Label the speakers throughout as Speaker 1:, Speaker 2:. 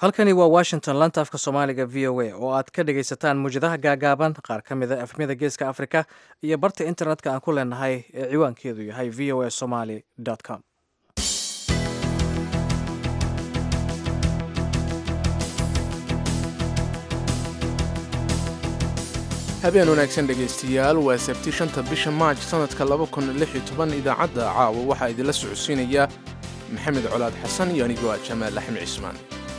Speaker 1: halkani waa washington lanta afka soomaaliga v o a oo aad ka dhegaysataan muwjadaha gaagaaban qaar ka mida afmida geeska afrika iyo barta internetka aan ku leenahay ee ciwaankeedu yahay v o a somaly com
Speaker 2: habeen wanaagsan dhegaystayaal waa sabti shanta bisha maaj sannadka laba kun lix iyo toban idaacadda caawa waxaa idinla socodsiinaya maxamed colaad xasan iyo anigoo ah jamaal axmed cismaan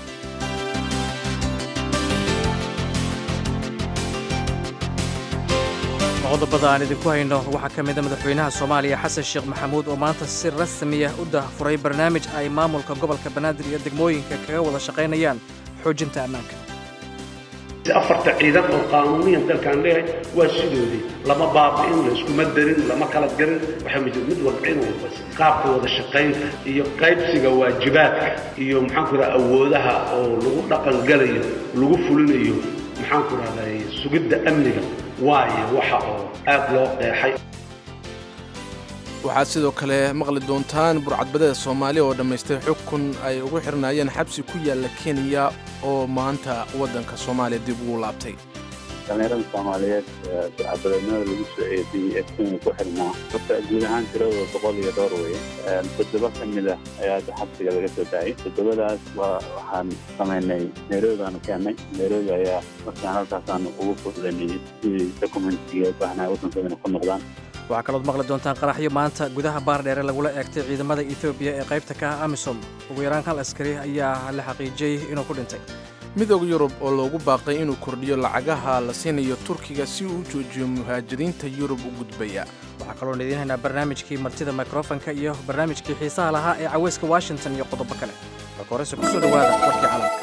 Speaker 1: qodobada aan idinku hayno waxaa ka mida madaxweynaha soomaaliya xasan sheekh maxamuud oo maanta si rasmiya u daahfuray barnaamij ay maamulka gobolka banaadir iyo degmooyinka kaga wada shaqaynayaan xoojinta ammaanka
Speaker 3: afarta ciidan oo qaanuuniyan dalkaan leeyahay waa sidoodii lama baabi'in layskuma darin lama kala garin waxaa mid mid walba in walba qaabka wada shaqaynta iyo qaybsiga waajibaadka iyo maxaanku raha awoodaha oo lagu dhaqangalayo lagu fulinayo maxaanku rahday sugidda amniga waayo waxa oo aad loo qeexay
Speaker 2: waxaad sidoo kale maqli doontaan burcadbadeeda soomaaliya oo dhammaystay xukun ay ugu xirnaayeen xabsi ku yaalla kenya oo maanta waddanka soomaaliya dib ugu laabtay
Speaker 4: dhallinyarada soomaaliyeed burcadbadeednimada lagu soo eediyey ee kenya ku xirnaa horta guud ahaan tiradooda boqol iyo dhowr weye toddoba ka mid ah ayaa hadda xabsiga laga soo daayay toddobadaas waa waxaan samaynay nairobi baanu keennay nairobi ayaa markaan halkaasaan ugu fududanay sidii dokumentiga u baahnaa waddankoodana ku noqdaan
Speaker 1: waxaa kalood maqli doontaan qaraxyo maanta gudaha baardheere lagula eegtay ciidamada etoobiya ee qaybta ka ah amisom ugu yaraan hal askari ayaa la xaqiijiyey inuu ku dhintay
Speaker 2: midooda yurub oo loogu baaqay inuu kordhiyo lacagaha la siinayo turkiga si uu u joojiyo muhaajiriinta yurub u gudbaya
Speaker 1: waxaa kaloon idiin haynaa barnaamijkii martida mikrofonka iyo barnaamijkii xiisaha lahaa ee caweyska washington iyo qodobo kale marka horese kusoo dhowaada warkii calamka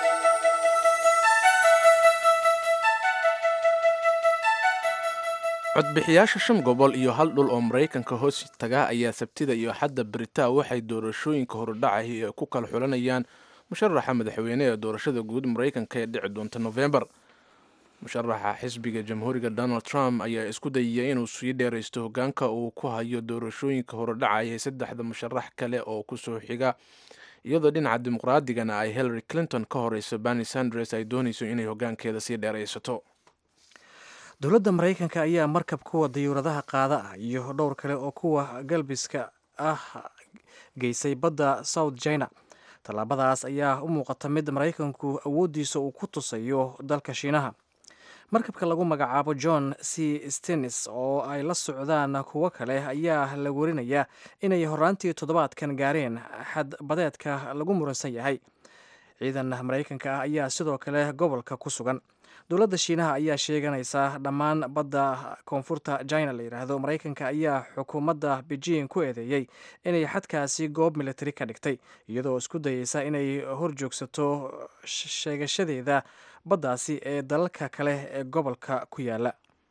Speaker 2: codbixiyaasha shan gobol iyo hal dhul oo maraykanka hoos taga ayaa sabtida iyo xadda beritaa waxay doorashooyinka horudhacay ee ku kala xulanayaan musharaxa madaxweyne ee doorashada guud maraykanka ee dhici doonta nofembar musharaxa xisbiga jamhuuriga donald trump ayaa isku dayaya inuu sii dheeraysto hogaanka uu ku hayo doorashooyinka horudhacaya saddexda musharax kale oo kusoo xiga iyadoo dhinaca dimuqraadigana ay hillary clinton ka horeyso berni sanders ay doonayso inay hogaankeeda sii dheeraysato
Speaker 1: dowladda maraykanka ayaa markab kuwa dayuuradaha qaada ah iyo dhowr kale oo kuwa galbiska ah geysay badda south china tallaabadaas ayaa u muuqata mid maraykanku awooddiisa uu ku tusayo dalka shiinaha markabka lagu magacaabo john c stenis oo ay la socdaan kuwo kale ayaa la werinayaa inay horaantii toddobaadkan gaareen xad badeedka lagu muransan yahay ciidan maraykanka ah ayaa sidoo kale gobolka ku sugan dowladda shiinaha ayaa sheeganaysa dhammaan badda koonfurta china la yidhaahdo maraykanka ayaa xukuumadda beijing ku eedeeyey inay xadkaasi goob militari ka dhigtay iyadoo isku dayeysa inay horjoogsato sheegashadeeda baddaasi ee dalalka kale ee gobolka ku yaala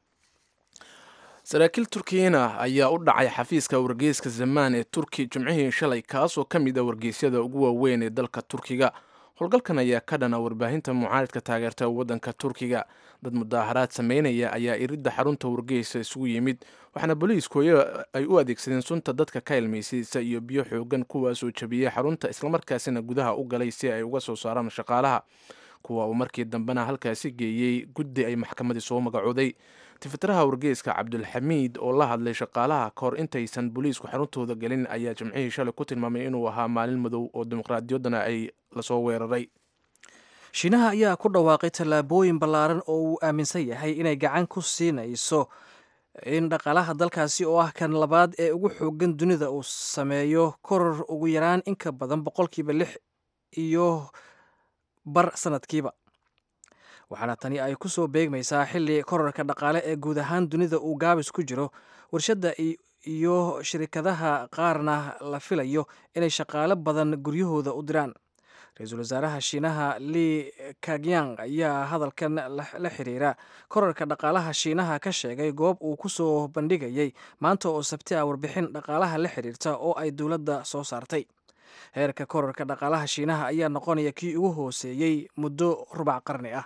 Speaker 2: saraakiil turkiyana ayaa u dhacay xafiiska wargeyska zamaan ee turki jimcihii shalay kaasoo ka mid a wargeysyada ugu waaweyn ee dalka turkiga howlgalkan ayaa ka dhana warbaahinta mucaaridka taageerta waddanka turkiga dad mudaaharaad sameynaya ayaa iridda xarunta wargeysa isugu yimid waxaana booliisku ay u adeegsadeen sunta dadka ka ilmaysaysa iyo biyo xoogan kuwaasoo jabiyey xarunta islamarkaasina gudaha u galay si ay uga soo saaraan shaqaalaha kuwa uu markii dambena halkaasi geeyey guddi ay maxkamadii soo magacooday tifitiraha wargeyska cabdulxamiid oo la hadlay shaqaalaha ka hor intaysan booliisku xaruntooda gelin ayaa jimcihii shalay ku tilmaamay inuu ahaa maalin madow oo dimuqraadiyaddana ay lasoo weeraray
Speaker 1: shiinaha ayaa ku dhawaaqay tallaabooyin ballaaran oo uu aaminsan yahay inay gacan ku siinayso in dhaqaalaha dalkaasi oo ah kan labaad ee ugu xoogan dunida uu sameeyo koror ugu yaraan inka badan boqolkiiba lix iyo bar sanadkiiba waxaana tani ay ku soo beegmaysaa xilli korarka dhaqaale ee guud ahaan dunida uu gaabis ku jiro warshadda iyo shirkadaha qaarna la filayo inay shaqaale badan guryahooda u diraan ra-iisul wasaaraha shiinaha li kagyang ayaa hadalkan la xiriira korarka dhaqaalaha shiinaha ka sheegay goob uu ku soo bandhigayay maanta oo sabti ah warbixin dhaqaalaha la xiriirta oo ay dowladda soo saartay heerka korarka dhaqaalaha shiinaha ayaa noqonaya kii ugu hooseeyey muddo rubac qarni ah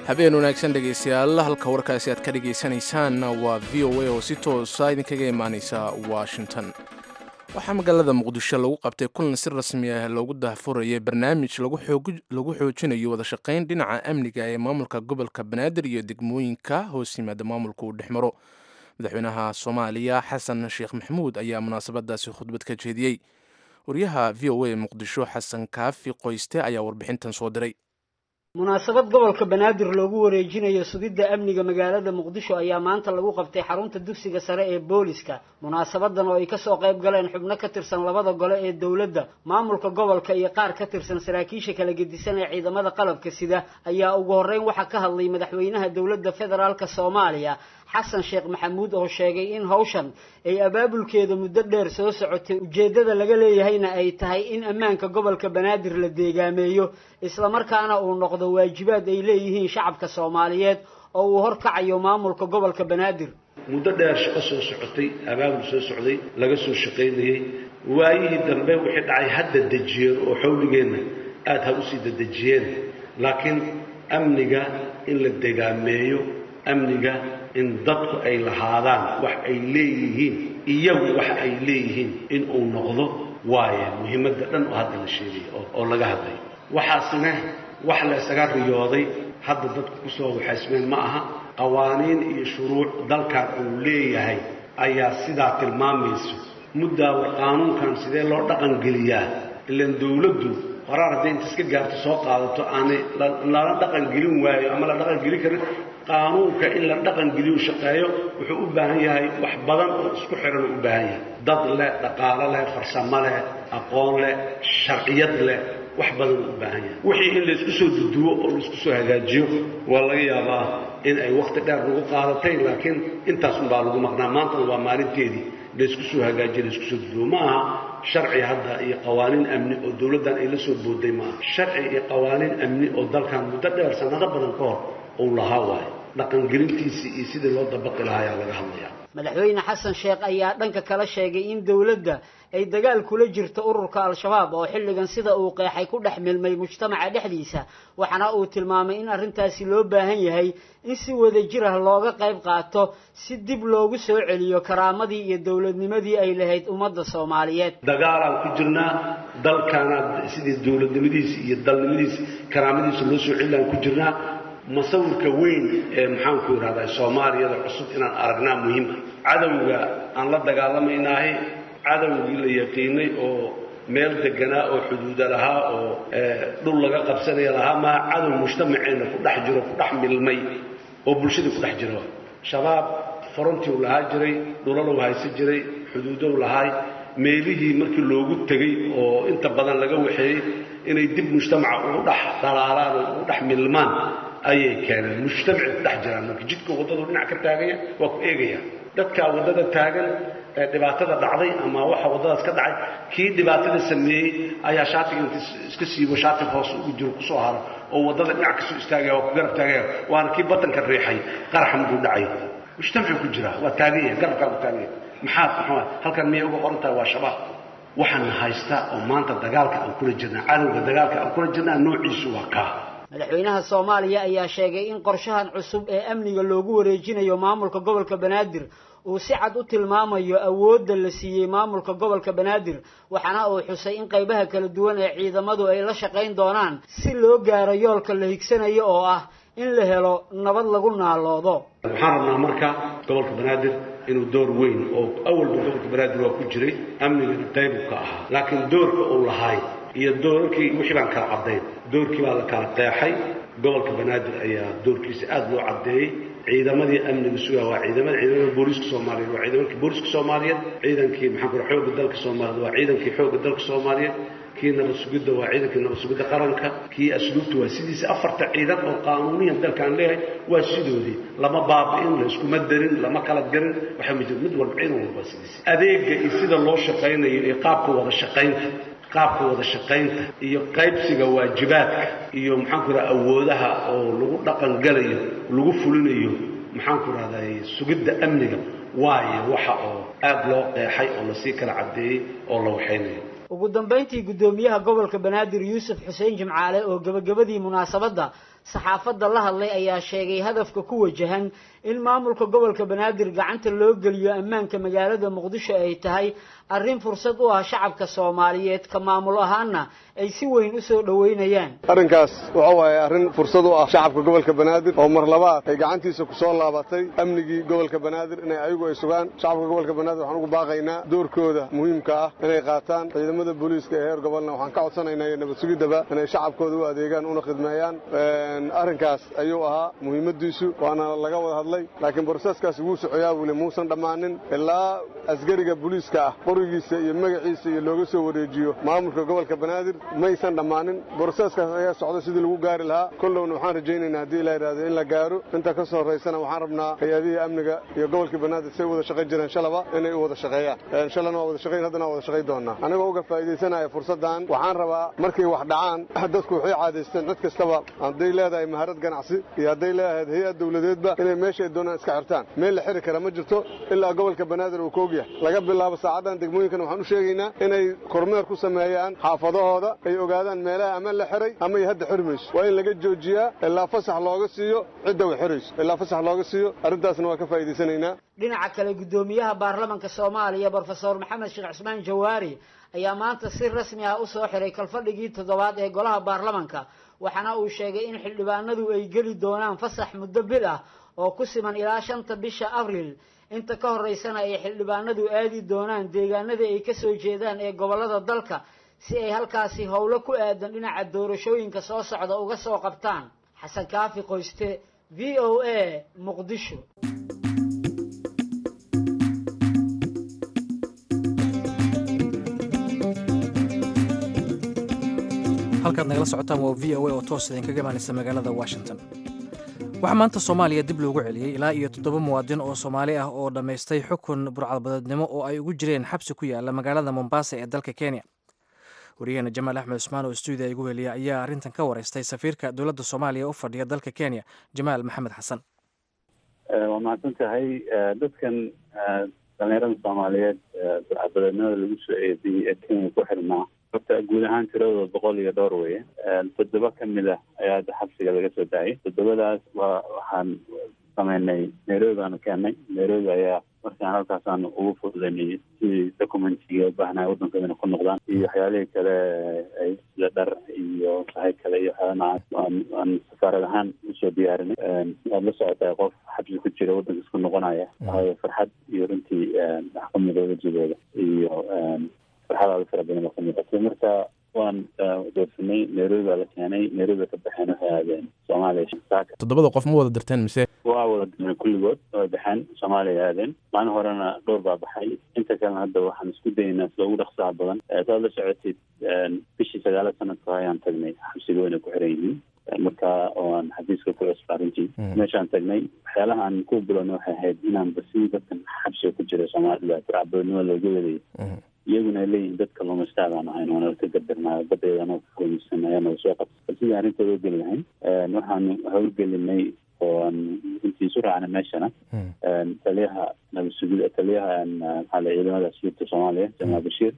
Speaker 2: habeen wanaagsan dhegaystayaal halka warkaasi aad ka dhegaysanaysaanna waa v o a oo si toosa idinkaga imaanaysa washington waxaa magaalada muqdisho lagu qabtay kulan si rasmi ah loogu dahfurayay barnaamij lagu xoojinayo wada shaqayn dhinaca amniga ee maamulka gobolka banaadir iyo degmooyinka hoos yimaada maamulka uu dhex maro madaxweynaha soomaaliya xasan sheekh maxamuud ayaa munaasabadaasi khudbad ka jeediyey wariyaha v o a muqdisho xasan kaafi qoyste ayaa warbixintan soo diray
Speaker 5: munaasabad gobolka banaadir loogu wareejinayo sugidda amniga magaalada muqdisho ayaa maanta lagu qabtay xarunta dugsiga sare ee booliska munaasabadan oo ay kasoo qayb galeen xubno ka tirsan labada gole ee dowladda maamulka gobolka iyo qaar ka tirsan saraakiisha kala gedisan ee ciidamada qalabka sida ayaa ugu horreyn waxaa ka hadlay madaxweynaha dowladda federaalk soomaaliya xasan sheekh maxamuud oo sheegay in hawshan ay abaabulkeeda muddo dheer soo socotay ujeeddada laga leeyahayna ay tahay in ammaanka gobolka banaadir la deegaameeyo islamarkaana uu noqdo waajibaad ay leeyihiin shacabka soomaaliyeed oo uu horkacayo maamulka gobolka banaadir
Speaker 3: muddo dheer shaqo soo socotay abaabul soo socday laga soo shaqaynayey waayihii dambe wixii dhacay hadda dejiyeen oo xawligeenna aada ha usii dadejiyeen laakiin amniga in la degaameeyo amniga in dadku ay lahaadaan wax ay leeyihiin iyagu wax ay leeyihiin in uu noqdo waaye muhiimadda dhan oo hadda la sheegay oo laga hadlay waxaasina wax la isaga riyooday hadda dadku kusoo waxaysmeen ma aha qawaaniin iyo shuruuc dalkan uu leeyahay ayaa sidaa tilmaamayso muddaa war qaanuunkan sidee loo dhaqangeliyaa ilaan dowladdu qoraar hadday inta iska gaarto soo qaadato aanay lala dhaqangelin waayo ama la dhaqangelin karin qaanuunka in la dhaqangeliyo shaqeeyo wuxuu u baahan yahay wax badan oo isku xiran u baahan yahay dad leh dhaqaalo leh farsamo leh aqoon leh sharciyad leh wax badan u baahan yahay wixii in laysku soo duduwo oo laisku soo hagaajiyo waa laga yaabaa in ay wakhti dheer lagu qaadatay laakiin intaasun baa lagu maqnaa maantana waa maalinteedii laysku soo hagaajiyo laysku soo duduwo ma aha sharci hadda iyo qawaaniin amni oo dowladdan ay la soo booday ma aha sharci iyo qawaaniin amni oo dalkan muddo dheer sanado badan ka hor uu lahaa waayo dhaqangelintiisii iyo sidii loo dabaqi lahaa ayaa laga hadlayaa
Speaker 5: madaxweyne xasan sheekh ayaa dhanka kala sheegay in dowladda ay dagaal kula jirto ururka al-shabaab oo xilligan sida uu qeexay ku dhex milmay mujtamaca dhexdiisa waxaana uu tilmaamay in arrintaasi loo baahan yahay in si wada jir ah looga qayb qaato si dib loogu soo celiyo karaamadii iyo dowladnimadii ay lahayd ummadda soomaaliyeed
Speaker 3: dagaalaan ku jirnaa dalkaana sidii dowladnimadiisi iyo dalnimadiisi karaamadiisa loo soo celilaan ku jirnaa masawirka weyn ee maxaanku idhahdaa soomaaliyada cusub inaan aragnaa muhiima cadowga aan la dagaalamaynahay cadowgii la yaqiinay oo meel deganaa oo xuduuda lahaa oo dhul laga qabsanaya lahaa maa cadow mujtamaceenna ku dhex jiro ku dhex milmay oo bulshadii ku dhex jiro shabaab forontiu lahaa jiray dhulalow haysan jiray xuduudow lahaay meelihii markii loogu tegey oo inta badan laga waxeeyey inay dib mujtamaca ugu dhex dhalaalaan oo ugu dhex milmaan ayay keeneen mujtamacay ku dhex jiraan marka jidka waddadu dhinac ka taaganya waa ku eegaya dadkaa waddada taagan ee dhibaatada dhacday ama waxa waddadaas ka dhacay kii dhibaatada sameeyey ayaa shaatiga inta iska siibo shaati hoos ugu jiro kusoo haro oo waddada dhinac kasoo istaagaya waa ku garab taagaya waana kii batanka riixay qaraxa markuu dhacay mujtamacuu ku jiraa waa taagan yahay garabkaa ku taagan yahay maxaad maxaa halkan miyay uga qoran tahay waa shabaab waxaana haystaa oo maanta dagaalka aan kula jirnaa cadowga dagaalka aan kula jirnaa noociisu waa kaa
Speaker 5: madaxweynaha soomaaliya ayaa sheegay in qorshahan cusub ee amniga loogu wareejinayo maamulka gobolka banaadir uu si cad u tilmaamayo awoodda la siiyey maamulka gobolka banaadir waxaana uu xusay in qaybaha kala duwan ee ciidamadu ay la shaqayn doonaan si loo gaaro yoolka la higsanayo oo ah in la helo nabad lagu naaloodo
Speaker 3: waxaan rabnaa marka gobolka banaadir inuu door weyn oo awalba gobolka banaadir waa ku jiray amnigana qaybu ka ahaa laakiin doorka uu lahaay iyo doorarkii wixii baan kala caddayn doorkii baa la kala qeexay gobolka banaadir ayaa doorkiisa aada loo caddeeyey ciidamadii amniga sugaa waa ciidamada ciidamada booliiska soomaaliyeed waa ciidankii booliiska soomaaliyeed ciidankii maxaan kura xoogga dalka soomaaliyeed waa ciidankii xoogga dalka soomaaliyeed kii nabad sugidda waa ciidankii nabad sugidda qaranka kii asluubta waa sidiisa afarta ciidan oo qaanuuniyan dalkaan leeyahay waa sidoodii lama baabi'in la iskuma darin lama kala garin waxaa ma jiro mid walba ciidan walba sidiisa adeega iyo sida loo shaqaynayo iyo qaabka wada shaqaynta qaabka wada shaqaynta iyo qaybsiga waajibaadka iyo maxaan ku raha awoodaha oo lagu dhaqangalayo lagu fulinayo maxaan ku rahday sugidda amniga waayo waxa oo aada loo qeexay oo lasii kala caddeeyey oo la waxaynayo
Speaker 5: ugu dambayntii guddoomiyaha gobolka banaadir yuusuf xuseen jimcaale oo gebagabadii munaasabadda saxaafadda la hadlay ayaa sheegay hadafka ku wajahan in maamulka gobolka banaadir gacanta loo geliyo ammaanka magaalada muqdisho ay tahay arrin fursad u ah shacabka soomaaliyeed ka maamul ahaana ay si weyn u soo dhoweynayaan
Speaker 6: arrinkaas waxa waaye arrin fursad u ah shacabka gobolka banaadir oo mar labaad ay gacantiisa ku soo laabatay amnigii gobolka banaadir inay ayagu ay sugaan shacabka gobolka banaadir waxaan ugu baaqaynaa doorkooda muhiimka ah inay qaataan ciidamada booliiska ee heer gobolna waxaan ka codsanaynaa iyo nabad sugidaba inay shacabkooda u adeegaan una khidmeeyaan arrinkaas ayuu ahaa muhiimadiisu waana laga wada hadlay laakiin broseskaas wuu socoyaa weli muusan dhammaanin ilaa asgariga booliiska ah qorigiisa iyo magaciisa iyo looga soo wareejiyo maamulka gobolka banaadir maysan dhammaanin broseskaas ayaa socda sidii lagu gaari lahaa kollowna waxaan rajaynaynaa haddii la yidhahdo in la gaaro inta ka soo horaysana waxaan rabnaa hay-adihii amniga iyo gobolka banaadir say wada shaqayn jireen shalaba inay u wada shaqeeyaan shalana waa wada shaqayn haddana waa wada shaqayn doonaa anigoo uga faa'iidaysanaya fursaddan waxaan rabaa markay wax dhacaan dadku waxay caadaysteen cid kastaba hadday leedahay maharad ganacsi iyo hadday leedahay hay-ad dowladeedba inay meeshay doonaan iska xirtaan meel la xiri kara ma jirto ilaa gobolka banaadir uu koog yahay laga bilaabo saacaddan degmooyinkan waxaan u sheegaynaa inay kormeer ku sameeyaan xaafadahooda ay ogaadaan meelaha ama la xiray ama ay hadda xiri mayso waa in laga joojiyaa ilaa fasax looga siiyo cidda way xirayso ilaa fasax looga siiyo arrintaasna waa ka faa'iidaysanaynaa
Speaker 5: dhinaca kale guddoomiyaha baarlamanka soomaaliya brofesor maxamed sheekh cismaan jawaari ayaa maanta si rasmi ah usoo xiray kalfadhigii toddobaad ee golaha baarlamanka waxaana uu sheegay in xildhibaanadu ay geli doonaan fasax muddo bil ah oo ku siman ilaa shanta bisha abriil inta ka horeysana ay xildhibaanadu aadi doonaan deegaanada ay ka soo jeedaan ee gobollada dalka si ay halkaasi howlo ku aadan dhinaca doorashooyinka soo socda uga soo qabtaan xasan kaafi qoyste v o a muqdisho
Speaker 1: halkaad nagala socotaan waa v o a oo toos idinkaga imaanaysa magaalada washington waxaa maanta soomaaliya dib loogu celiyey ilaa iyo toddoba muwaadin oo soomaali ah oo dhammaystay xukun burcadbadeednimo oo ay ugu jireen xabsi ku yaala magaalada mombasa ee dalka kenya wariyaheena jamaal axmed cusmaan oo stuudiya igu heliya ayaa arrintan ka wareystay safiirka dowladda soomaaliya u fadhiya dalka kenya jamaal maxamed xasan
Speaker 4: waa mahadsan tahay dadkan dhalinyarada soomaaliyeed burcadbadeednimada lagu soo eediyey ee kenya ku xirnaa horta guud ahaan tiradooda boqol iyo dhowr weye toddoba ka mid ah ayaa hadda xabsiga laga soo daayay toddobadaas waa waxaan sameynay nairobi baanu keennay nairobi ayaa markaan halkaasaan ugu fududaynay sidii documentiga u baahnaa waddankoodana ku noqdaan iyo waxyaalihii kale ay sida dhar iyo sahay kale iyo waxyaala noocaas aan safaarad ahaan usoo diyaarinay waad la socotaa qof xabsi ku jira waddanka isku noqonaya waayo farxad iyo runtii wax ka mida wejigooda iyo farxadaada fara badan oo ka muuqatay marka waan doorsanay nairobi baa la keenay nairobi ka baxeen waxay aadeen soomaaliya saaka
Speaker 2: toddobada qof ma wada dirteen mise
Speaker 4: waa wada dirnay kulligood way baxeen soomaaliya aadeen maalin horena dhowr baa baxay inta kalena hadda waxaan isku dayaynaa sida ugu dhaqsaha badan saad la socotid bishii sagaala sanadka ayaan tagnay xabsiga wayna ku xiran yihiin marka oo aan xafiiska ku cusba arrintii meeshaan tagnay waxyaalaha aan ku bilowna waxay ahayd inaan basi dadkan xabsiga ku jira soomaalida burcadbadeednimo looga wadayay iyaguna ay leeyihin dad kalluumaystaadaan ahayn oona ka gadarnaayo badeedana kalluumaysan ayaana soo qabta sidii arrintooda u geli lahayn waxaanu howlgelinay oo aan runtii isu raacnay meeshana taliyaha nabadsugida taliyaha maxaa la ciidamada asliibta soomaaliya jamaal bashiir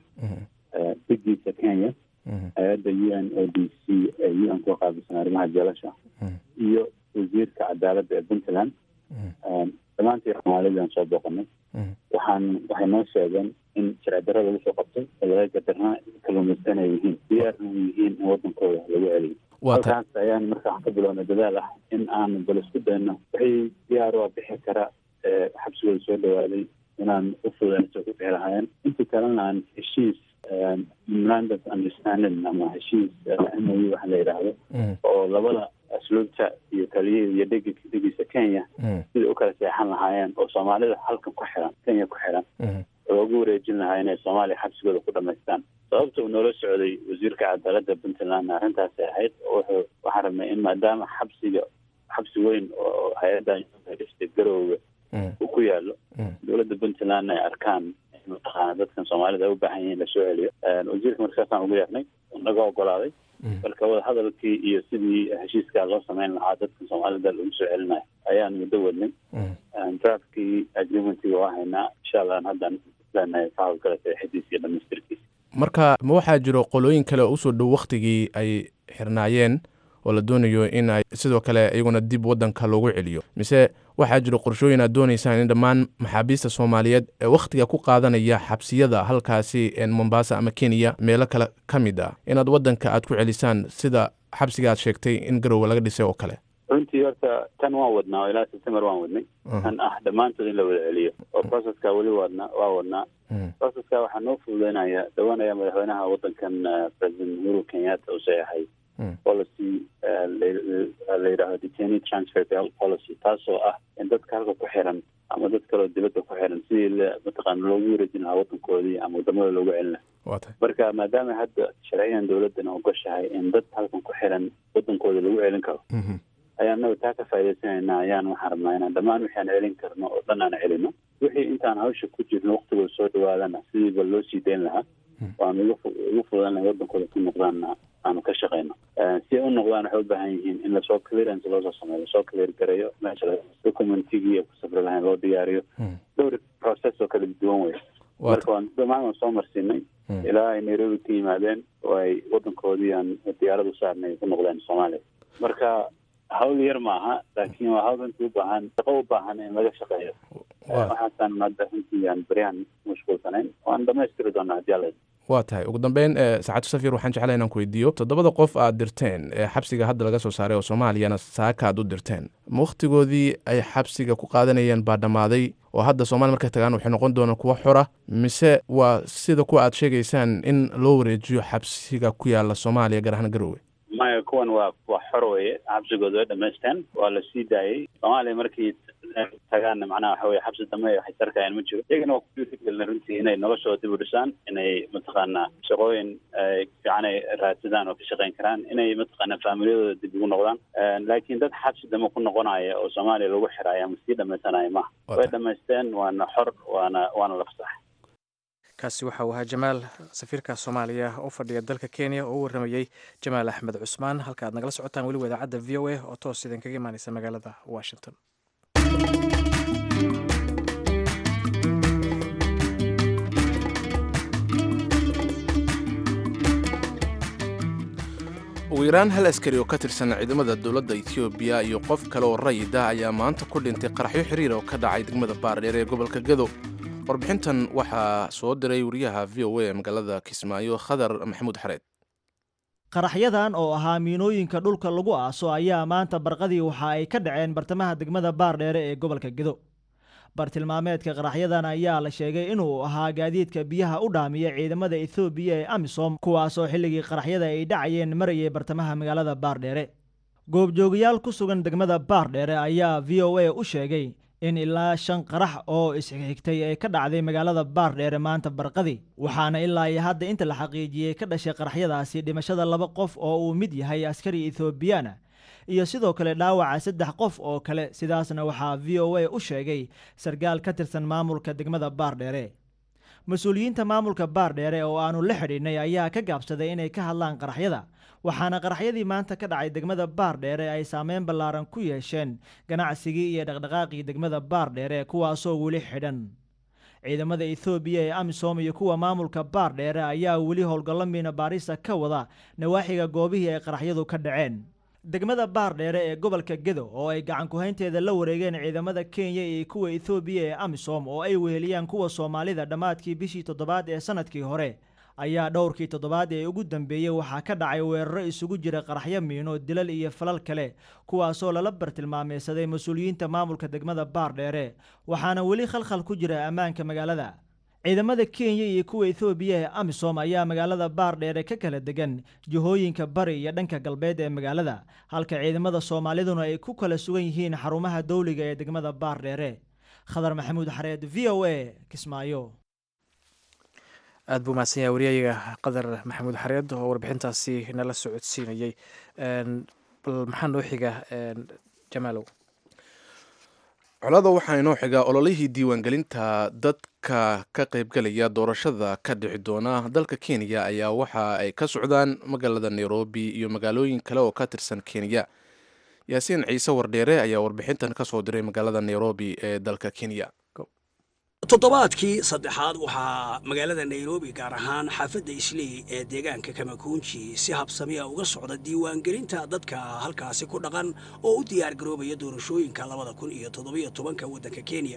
Speaker 4: digiisa kenya hay-adda u n o d c ee u n ku qaabilsan arrimaha jeelasha iyo wasiirka cadaaladda ee puntland dhammaantii soomaalidaan soo booqanay waxaan waxay noo sheegeen in sharci darrada lagu soo qabtay laga gadarnaa kalluumaysan ay yihiin diyaarna u yihiin in waddankooda lagu celiyo halkaas ayaan marka waxaan ka bilownay dadaal ah in aanu bal isku dayno wixii diyaar waa bixi kara xabsigooda soo dhawaaday inaan u fududayno soo ku bixi lahaayeen intii kalena aan heshiis memorandum understanding ama heshiis mo u waxa la yidhaahdo oo labada asluubta iyo taliya iyo dhegi dhegiisa kenya sida u kala seexan lahaayeen oo soomaalida halkan ku xiran kenya ku xiran loogu wareejin lahaa inay soomaaliya xabsigooda ku dhamaystaan sababta uu noola socday wasiirka cadaaladda puntland arrintaasay ahayd wuxuu waxaan rabnay in maadaama xabsiga xabsi weyn oo hay-adda dhistay garowga uu ku yaalo dowladda puntland ay arkaan mataqaana dadkan soomaalida ay u baahan yihiin lasoo celiyo wasiirka markaasaan ugu yeernay naga ogolaaday marka wadahadalkii iyo sidii heshiiskaa loo sameyn lahaa dadkan soomaalida lagu soo celinayo ayaan muddo wadnay draftkii agreementkii waa haynaa insha allah haddaan leenahay ka hawlgala saxiidiisa iyo dhamaystirkiisa
Speaker 2: marka ma waxaa jiro qolooyin kale oo usoo dhow waktigii ay xirnaayeen oo la doonayo in ay sidoo kale iyaguna dib wadanka loogu celiyo mise waxaa jira qorshooyin aad doonaysaan in dhammaan maxaabiista soomaaliyeed ee wakhtiga ku qaadanaya xabsiyada halkaasi mombasa ama kenya meelo kale ka mid ah inaad wadanka aad ku celisaan sida xabsiga aad sheegtay in garowe laga dhisay oo kale
Speaker 4: runtii horta tan waan wadnaa oo ilaa september waan wadnay tan ah dhammaantood in la wada celiyo oo processka weli wadna waa wadnaa processka waxaa noo fududeynaya dhawaanaya madaxweynaha wadankan president uhuru kenyatta uu saxeexay policy la yidhaahdo detainee transfer policy taasoo ah in dadka halka ku xiran ama dad kaleo dibadda ku xiran sidii mataqaana loogu wareejin lahaa wadankoodii ama wadamada loogu celin lahaa marka maadaama hadda sharciyan dowladdan ogoshahay in dad halkan ku xiran wadankooda lagu celin karo ayaan naga taa ka faa'iidaysanayna ayaan waxaan rabnaa inaan dhammaan wixi aan celin karno oo dhan aan celino wixii intaan hawsha ku jirno waktigooda soo dhawaadana sidiiba loo sii dayn lahaa waan ugu ugu fudan lahay wadankooda ku noqdaanna aanu ka shaqeyno si ay u noqdaan waxay u baahan yihiin in lasoo clearance loosoo sameeyo lasoo clear gareeyo meesha documentigii ay ku safri lahayn loo diyaariyo dhowr process oo kala duwan wey marka waan dhammaan waan soo marsiinay ilaa ay nairobi ka yimaadeen oo ay wadankoodii aan diyaarad u saarnay ay ku noqdeen soomaaliya marka hawl yar maaha laakiin waa hawl runtii u baahan shaqo u baahan in laga shaqeeyo waxaasaan hadda runtii aan beryahan mashquulsanayn waan dhamaystiri doonaa haddii alla
Speaker 2: waa tahay ugu dambeyn saacadu safir waxaan jeclaa inaan ku weydiiyo toddobada qof aad dirteen ee xabsiga hadda laga soo saaray oo soomaaliyana saaka aad u dirteen ma wakhtigoodii ay xabsiga ku qaadanayeen baa dhammaaday oo hadda soomaliya markay tagaan waxay noqon doonaan kuwo xora mise waa sida kuwa aad sheegaysaan in loo wareejiyo xabsiga ku yaala soomaaliya gaar ahaan garowe
Speaker 4: maya kuwan waa waa xor weye xabsigooda way dhamaysteen waa la sii daayey soomaaliya markii tagaanna macnaha waxa weye xabsi dambe waxay sarkayaan ma jiro iyagana waa ku dhiirigelina runtii inay noloshooda dib u dhisaan inay mataqaanaa shaqooyin fiican ay raadsadaan oo ka shaqeyn karaan inay mataqaanaa faamilyadooda dib ugu noqdaan laakiin dad xabsi dambe ku noqonaya oo soomaaliya lagu xiraya ama sii dhamaysanaya maha way dhamaysteen waana xor waana waana la fasaxay
Speaker 1: kaasi waxa uu ahaa jamaal safiirka soomaaliya u fadhiya dalka kenya oo u warramayey jamaal axmed cusmaan halka aad nagala socotaan weliba idaacadda v o a oo toos idinkaga imaaneysa magaalada washington
Speaker 2: ugu yaraan hal askari oo ka tirsan ciidamada dowladda etoobiya iyo qof kale oo rayid ah ayaa maanta ku dhintay qaraxyo xiriir oo ka dhacay degmada baardheer ee gobolka gado warbixintan waxaa soo diray wariyaha v o a ee magaalada kismaayo khadar maxamuud xareed
Speaker 7: qaraxyadan oo ahaa miinooyinka dhulka lagu aaso ayaa maanta barqadii waxa ay ka dhaceen bartamaha degmada baardheere ee gobolka gedo bartilmaameedka qaraxyadan ayaa la sheegay inuu ahaa gaadiidka biyaha u dhaamiya ciidamada ethoobiya ee amisom kuwaasoo xilligii qaraxyada ay dhacayeen marayay bartamaha magaalada baardheere goobjoogayaal ku sugan degmada baardheere ayaa v o a u sheegay in ilaa shan qarax oo isxigxigtay ay ka dhacday magaalada baardheere maanta barqadi waxaana ilaa iyo hadda inta la xaqiijiyey ka dhashay qaraxyadaasi dhimashada laba qof oo uu mid yahay askari ethoobiyaana iyo sidoo kale dhaawaca saddex qof oo kale sidaasna waxaa v o a u sheegay sarkaal ka tirsan maamulka degmada baardheere mas-uuliyiinta maamulka baardheere oo aanu la xidhiidhnay ayaa ka gaabsaday inay ka hadlaan qaraxyada waxaana qaraxyadii maanta ka dhacay degmada baardheere ay saameyn ballaaran ku yeesheen ganacsigii iyo dhaqdhaqaaqii degmada baardheere kuwaasoo weli xidhan ciidamada ethoobiya ee amisom iyo kuwa maamulka baardheere ayaa weli howlgallo miina baarisa ka wada nawaaxiga goobihii ay qaraxyadu ka dhaceen degmada baardheere ee gobolka gedo oo ay gacan ku-haynteeda la wareegeen ciidamada kenya iyo kuwa ethoobiya ee amisom oo ay weheliyaan kuwa soomaalida dhammaadkii bishii toddobaad ee sanadkii hore ayaa dhowrkii toddobaad ee ugu dambeeyey waxaa ka dhacay weeraro isugu jira qaraxyo miino dilal iyo falal kale kuwaasoo lala bartilmaameysaday mas-uuliyiinta maamulka degmada baardheere waxaana weli khalkhal ku jira ammaanka magaalada ciidamada kenya iyo kuwa ethoobiya ee amisom ayaa magaalada baardheere ka kala degan jihooyinka bari iyo dhanka galbeed ee magaalada halka ciidamada soomaaliduna ay ku kala sugan yihiin xarumaha dowliga ee degmada baardheere khadar maxamuud xareed v o a kismaayo
Speaker 1: aad buu mahadsan yahay waryayaga qadar maxamuud xareed oo warbixintaasi nala socodsiinayey bal maxaa noo xiga jamaalow
Speaker 2: colada waxaa inoo xigaa ololihii diiwaangelinta dadka ka qaybgalaya doorashada ka dhici doona dalka kenya ayaa waxa ay ka socdaan magaalada nairobi iyo magaalooyin kale oo ka tirsan kenya yaasiin ciise wardheere ayaa warbixintan ka soo diray magaalada nairobi ee dalka kenya
Speaker 8: toddobaadkii saddexaad waxaa magaalada nairobi gaar ahaan xaafadda islii ee deegaanka kamakuunji si habsamiya uga socda diiwaangelinta dadka halkaasi ku dhaqan oo u diyaar garoobaya doorashooyinka labada kun iyo toddobiyo tobanka waddanka kenya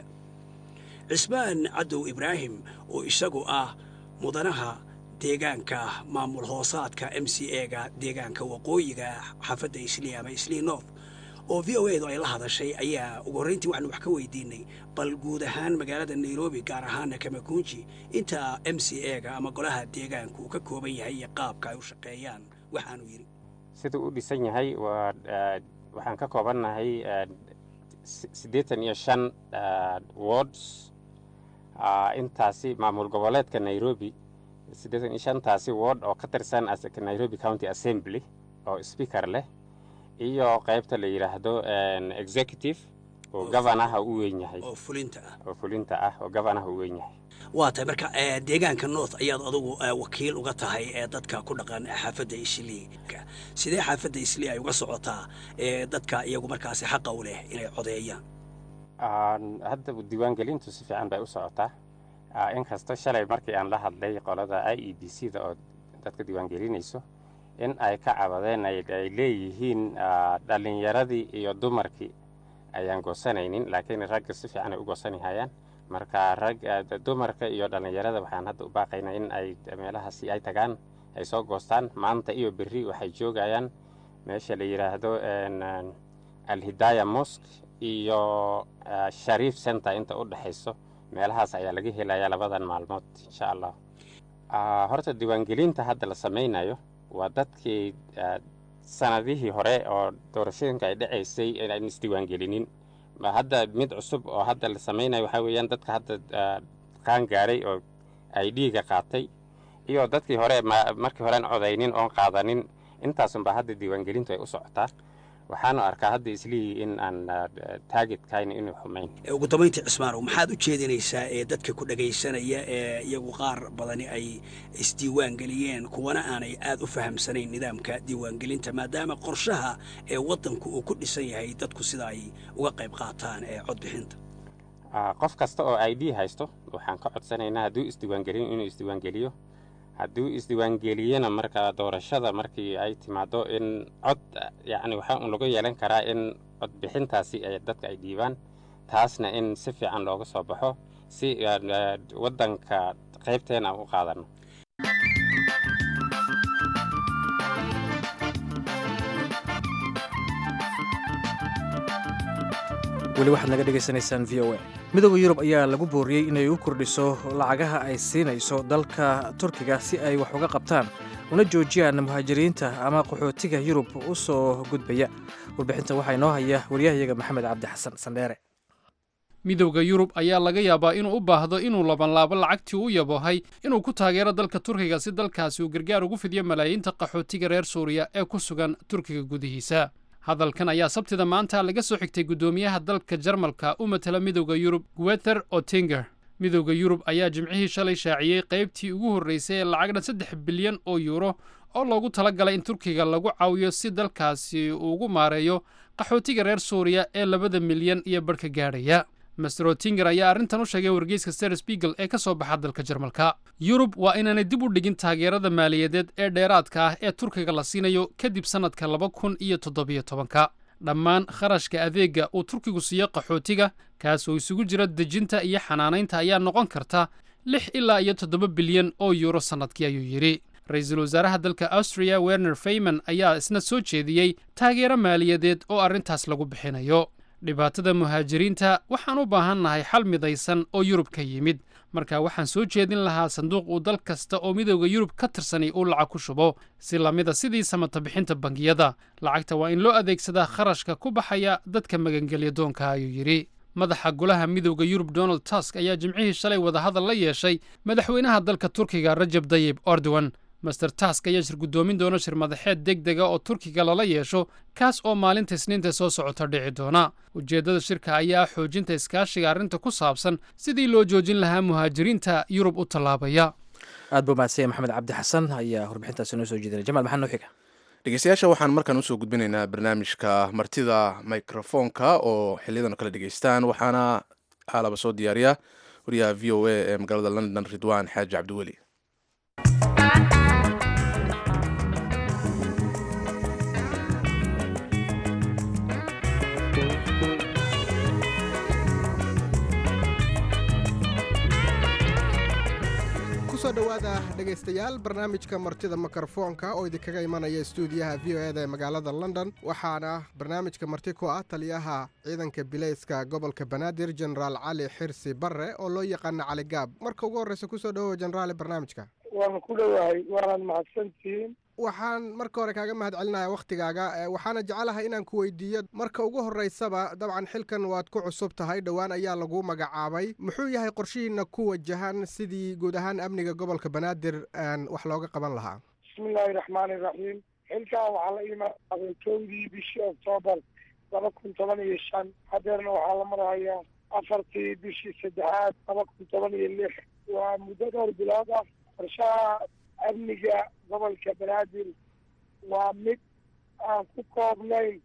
Speaker 8: cismaan cadow ibraahim oo isagu ah mudanaha deegaanka maamul hoosaadka m c ega deegaanka waqooyiga xaafadda islii ama islii north oo v o edu ay la hadashay ayaa ugu horrayntii waxaanu wax ka weydiinay bal guud ahaan magaalada nairobi gaar ahaana kamakunji inta m c ega ama golaha deegaanku uu ka kooban yahay iyo qaabka ay u shaqeeyaan waxaanu yidhi
Speaker 9: siduu u dhisan yahay waa waxaan ka koobannahay siddeetan iyo shan wards intaasi maamul goboleedka nairobi siddeetan iyo shantaasi ward oo ka tirsan nairobi county assembly oo speaker leh iyo qaybta la yidhaahdo executive oo gabanaha u weyn yahay
Speaker 8: oo fulinta ah
Speaker 9: oo fulinta ah oo gabanaha u weyn yahay
Speaker 8: waa tahay marka deegaanka north ayaad adugu wakiil uga tahay ee dadka ku dhaqan xaafadda islii sidee xaafadda islii ay uga socotaa dadka iyagu markaasi xaqa u leh inay codeeyaan
Speaker 9: hadda diiwaangelintu si fiican bay u socotaa inkastoo shalay markii aan la hadlay qolada i e b c da oo dadka diiwaangelinayso in ay ka cabadeen ay leeyihiin dhallinyaradii iyo dumarkii ayaan goosanaynin laakiin ragga si fiican ay u goosanihayaan marka rag dumarka iyo dhallinyarada waxaan hadda u baaqaynaa in ay meelahaasi ay tagaan ay soo goostaan maanta iyo berri waxay joogayaan meesha la yidhaahdo alhidaya mosque iyo shariif center inta u dhexayso meelahaas ayaa laga helayaa labadan maalmood insha allah horta diiwaangelinta hadda la samaynayo waa dadkii sanadihii hore oo doorashooyinka ay dhacaysay inaan isdiiwaangelinin hadda mid cusub oo hadda la samaynayo waxaa weeyaan dadka hadda qaan gaaray oo ay dhiiga qaatay iyo dadkii hore markii hore aan codaynin oon qaadanin intaasunba hadda diiwaangelintu ay u socotaa waxaanu arkaa hadda islihii in aan taagidkayna inuu xumayn
Speaker 8: ugu dambayntii cismaanow maxaad u jeedinaysaa ee dadka ku dhagaysanaya ee iyagu qaar badani ay isdiiwaan geliyeen kuwana aanay aad u fahamsanayn nidaamka diiwaangelinta maadaama qorshaha ee waddanku uu ku dhisan yahay dadku sida ay uga qayb qaataan ee codbixinta
Speaker 9: qof kasta oo i d haysto waxaan ka codsanaynaa hadduu isdiiwaangelin inuu isdiiwaangeliyo hadduu isdiiwaangeliyena marka doorashada markii ay timaado in cod yacni waxaa un lagu yeelan karaa in codbixintaasi ay dadka ay dhiibaan taasna in si fiican looga soo baxo si waddanka qaybteena aan u qaadano
Speaker 1: weli waxaad naga dhegaysanaysaan v o a midooda yurub ayaa lagu booriyey inay u kordhiso lacagaha ay siinayso dalka turkiga si ay wax uga qabtaan una joojiyaan muhaajiriinta ama qaxootiga yurub u soo gudbaya warbixinta waxaa inoo haya waryahayaga maxamed cabdi xasan sandheere
Speaker 10: midowda yurub ayaa laga yaabaa inuu u baahdo inuu labanlaabo lacagtii u yabohay inuu ku taageero dalka turkiga si dalkaasi uu gargaar ugu fidiyo malaayiinta qaxootiga reer suuriya ee ku sugan turkiga gudihiisa hadalkan ayaa sabtida maanta laga soo xigtay guddoomiyaha dalka jarmalka u matala midowda yurub guether otinger midowda yurub ayaa jimcihii shalay shaaciyey qaybtii ugu horraysay ee lacagdhan saddex bilyan oo yuuro oo loogu tala galay in turkiga lagu caawiyo si dalkaasi uu ugu maareeyo qaxootiga reer suuriya ee labada milyan iyo barhka gaadhaya master otinger ayaa arrintan u sheegay wargeyska ser spiegel ee ka soo baxa dalka jarmalka yurub waa inaanay dib u dhigin taageerada maaliyadeed ee dheeraadka ah ee turkiga la siinayo kadib sannadka laba kun iyo toddobiyo tobanka dhammaan kharashka adeegga uu turkigu siiyo qaxootiga kaas oo isugu jira dejinta iyo xanaanaynta ayaa noqon karta lix ilaa iyo toddoba bilyan oo yuuro sannadkii ayuu yidhi ra-iisul wasaaraha dalka austriya werner fayman ayaa isna soo jeediyey taageero maaliyadeed oo arrintaas lagu bixinayo dhibaatada muhaajiriinta waxaan u baahan nahay xal midaysan oo yurub ka yimid marka waxaan soo jeedin lahaa sanduuq uu dal kasta oo midowda yurub ka tirsanay uu lacag ku shubo si lamida sidii samata bixinta bangiyada lacagta waa in loo adeegsadaa kharashka ku baxaya dadka magangelya doonka ayuu yidhi madaxa golaha midowda yurub donald tusk ayaa jimcihii shalay wadahadal la yeeshay madaxweynaha dalka turkiga rajab dayib erdogan master task ayaa shir guddoomin doona shir madaxeed deg dega oo turkiga lala yeesho kaas oo maalinta isniinta soo socota dhici doona ujeeddada shirka ayaa ah xoojinta iskaashiga arrinta ku saabsan sidii loo joojin lahaa muhaajiriinta yurub u tallaabaya
Speaker 1: aad buu mahadsanya maxamed cabdi xasan ayaa warbixintaasi noo soo jeedinay jamaal maxaa noo xiga
Speaker 2: dhegeystayaasha waxaan markaan usoo gudbinaynaa barnaamijka martida mikrofoonka oo xiliyadan kala dhegeystaan waxaana haalaba soo diyaariya wariyaha v o a ee magaalada london ridwaan xaaji cabdiweli
Speaker 11: kusoo dhowaada dhegaystayaal barnaamijka martida mikrofoonka oo idinkaga imanaya stuudiyaha v o eda ee magaalada london waxaana barnaamijka marti ku ah taliyaha ciidanka bilayska gobolka banaadir genaraal cali xirsi barre oo loo yaqaana cali gaab marka ugu horreysa kusoo dhowowa genaraali barnaamijka
Speaker 12: waan ku dhowahay waanaad mahadsantihiin
Speaker 11: waxaan marka hore kaaga mahad celinaya wakhtigaaga waxaana jecelahay inaan ku weydiiyo marka ugu horreysaba dabcan xilkan waad ku cusub tahay dhowaan ayaa lagu magacaabay muxuu yahay qorshihiina ku wajahan sidii guud ahaan amniga gobolka banaadir wax looga qaban lahaa
Speaker 12: bismillaahi raxmaani raxiim xilkan waxaa la iimaaday kowdii bishii oktoobar laba kun toban iyo shan hadeerna waxaa la marahayaa afartii bishii saddexaad laba kun toban iyo lix waa muddo dhowr bilood ah qorshaha amniga gobolka banaadir waa mid aan ku koobnayn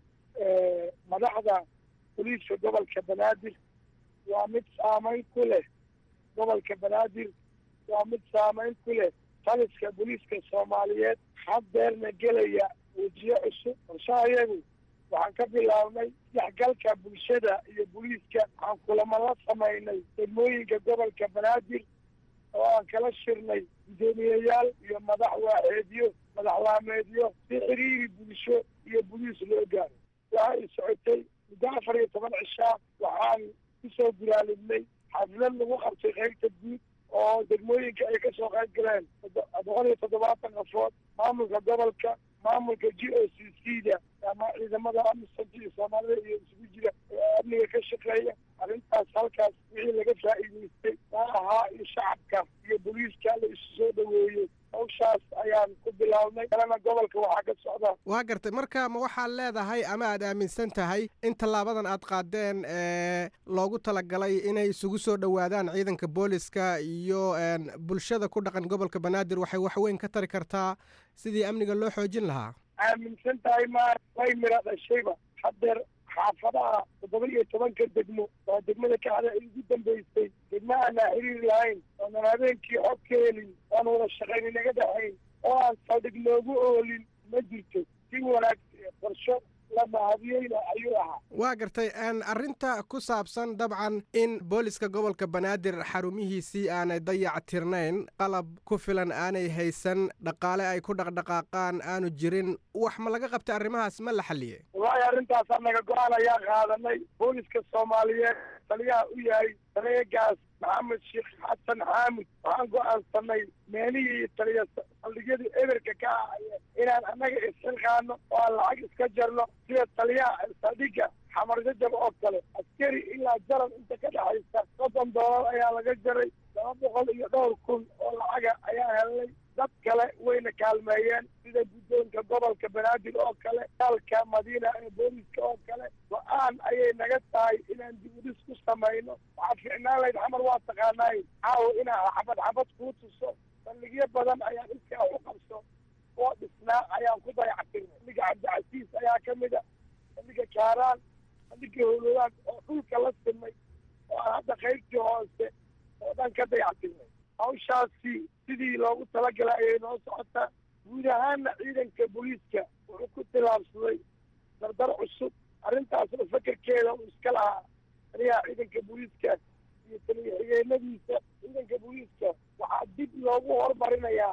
Speaker 12: madaxda boliiska gobolka banaadir waa mid saameyn ku leh gobolka banaadir waa mid saameyn ku leh taliska boliiska soomaaliyeed haddeerna gelaya wejiyo cusub qorshahayagu waxaan ka bilaabnay isdhexgalka bulshada iyo boliiska waxaan kulamo la samaynay degmooyinka gobolka banaadir oo aan kala shirnay guddoomiyeyaal iyo madax waaxeedyo madaxlaameedyo si xiriiri bulsho iyo boliis loo gaaro waxay socotay muddo afar iyo toban cishaa waxaan kusoo guraalidnay xaflad lagu qabtay qaybta guud oo degmooyinka ay kasoo qayb galeen boqol iyo toddobaatan qafood maamulka gobolka maamulka g o c c da ama ciidamada amisanka iyo soomaalida iyo isugu jira ee amniga ka shaqeeya arrintaas halkaas wixii laga faa'iidaystay maa ahaa iyo shacabka iyo boliiska la isu soo dhaweeyey hawshaas ayaan ku bilaabnay kalena gobolka waxaa ka socda
Speaker 11: waa gartay marka ma waxaad leedahay ama aad aaminsan tahay in tallaabadan aad qaadeen ee loogu talagalay inay isugu soo dhowaadaan ciidanka booliska iyo bulshada ku dhaqan gobolka banaadir waxay waxweyn ka tari kartaa sidii amniga loo xoojin lahaa
Speaker 12: aaminsan tahay ma way mira dhashayba haddeer xaafadaha toddoba iyo tobanka degmo oo degmada kacda ay ugu dambaysay degma aanaa xiriir lahayn oonan habeenkii xog ka helin oan wada shaqayn inaga dhexayn oo aan saldhig noogu oolin ma jirto si wanaag qorsho la mahadiyeyna ayuu ahaa
Speaker 11: waa gartay arrinta ku saabsan dabcan in booliska gobolka banaadir xarumihiisii aanay dayac tirnayn qalab ku filan aanay haysan dhaqaale ay ku dhaqdhaqaaqaan aanu jirin wax ma laga qabtay arrimahaas ma la xalliyey
Speaker 12: wallaahi arrintaas annaga go-aan ayaa qaadanay booliska soomaaliyeed taliyaha u yahay taliyegaas maxamed sheekh xasan xaamud waxaan go-aansanay meelihii taliya saldhigyadii eberka ka ahaya inaan annaga isxilqaano oo aan lacag iska jarno sida taliyaha saldhigga xamarjajab oo kale askari ilaa jaran inta ka dhexaysa soddon doolar ayaa laga jaray laba boqol iyo dhowr kun oo lacaga ayaa helnay dad kale wayna kaalmeeyeen sida guddoonka gobolka banaadir oo kale daalka madiina ee booliska oo kale go-aan ayay naga tahay inaan dibudhis ku samayno waxaa fiicnaan layd xamar waa taqaanaay caawa inaa xabad xabad kuu tuso saldhigyo badan ayaa iskaa u qabso oo dhisnaa ayaan ku dayactirnay saldhiga cabdicasiis ayaa ka mid a saldhiga kaaraan saldhiga howlowaan oo dhulka la simay oo aan hadda qaybtii hoose oo dhan ka dayactirnay hawshaasi sidii loogu talagalay ayay noo socotaa guud ahaanna ciidanka booliiska wuxuu ku tilaabsaday dardar cusub arrintaas oo fakerkeeda uu iska lahaa taliyaha ciidanka booliiska iyo taliya xigeenadiisa ciidanka booliiska waxaa dib loogu horumarinayaa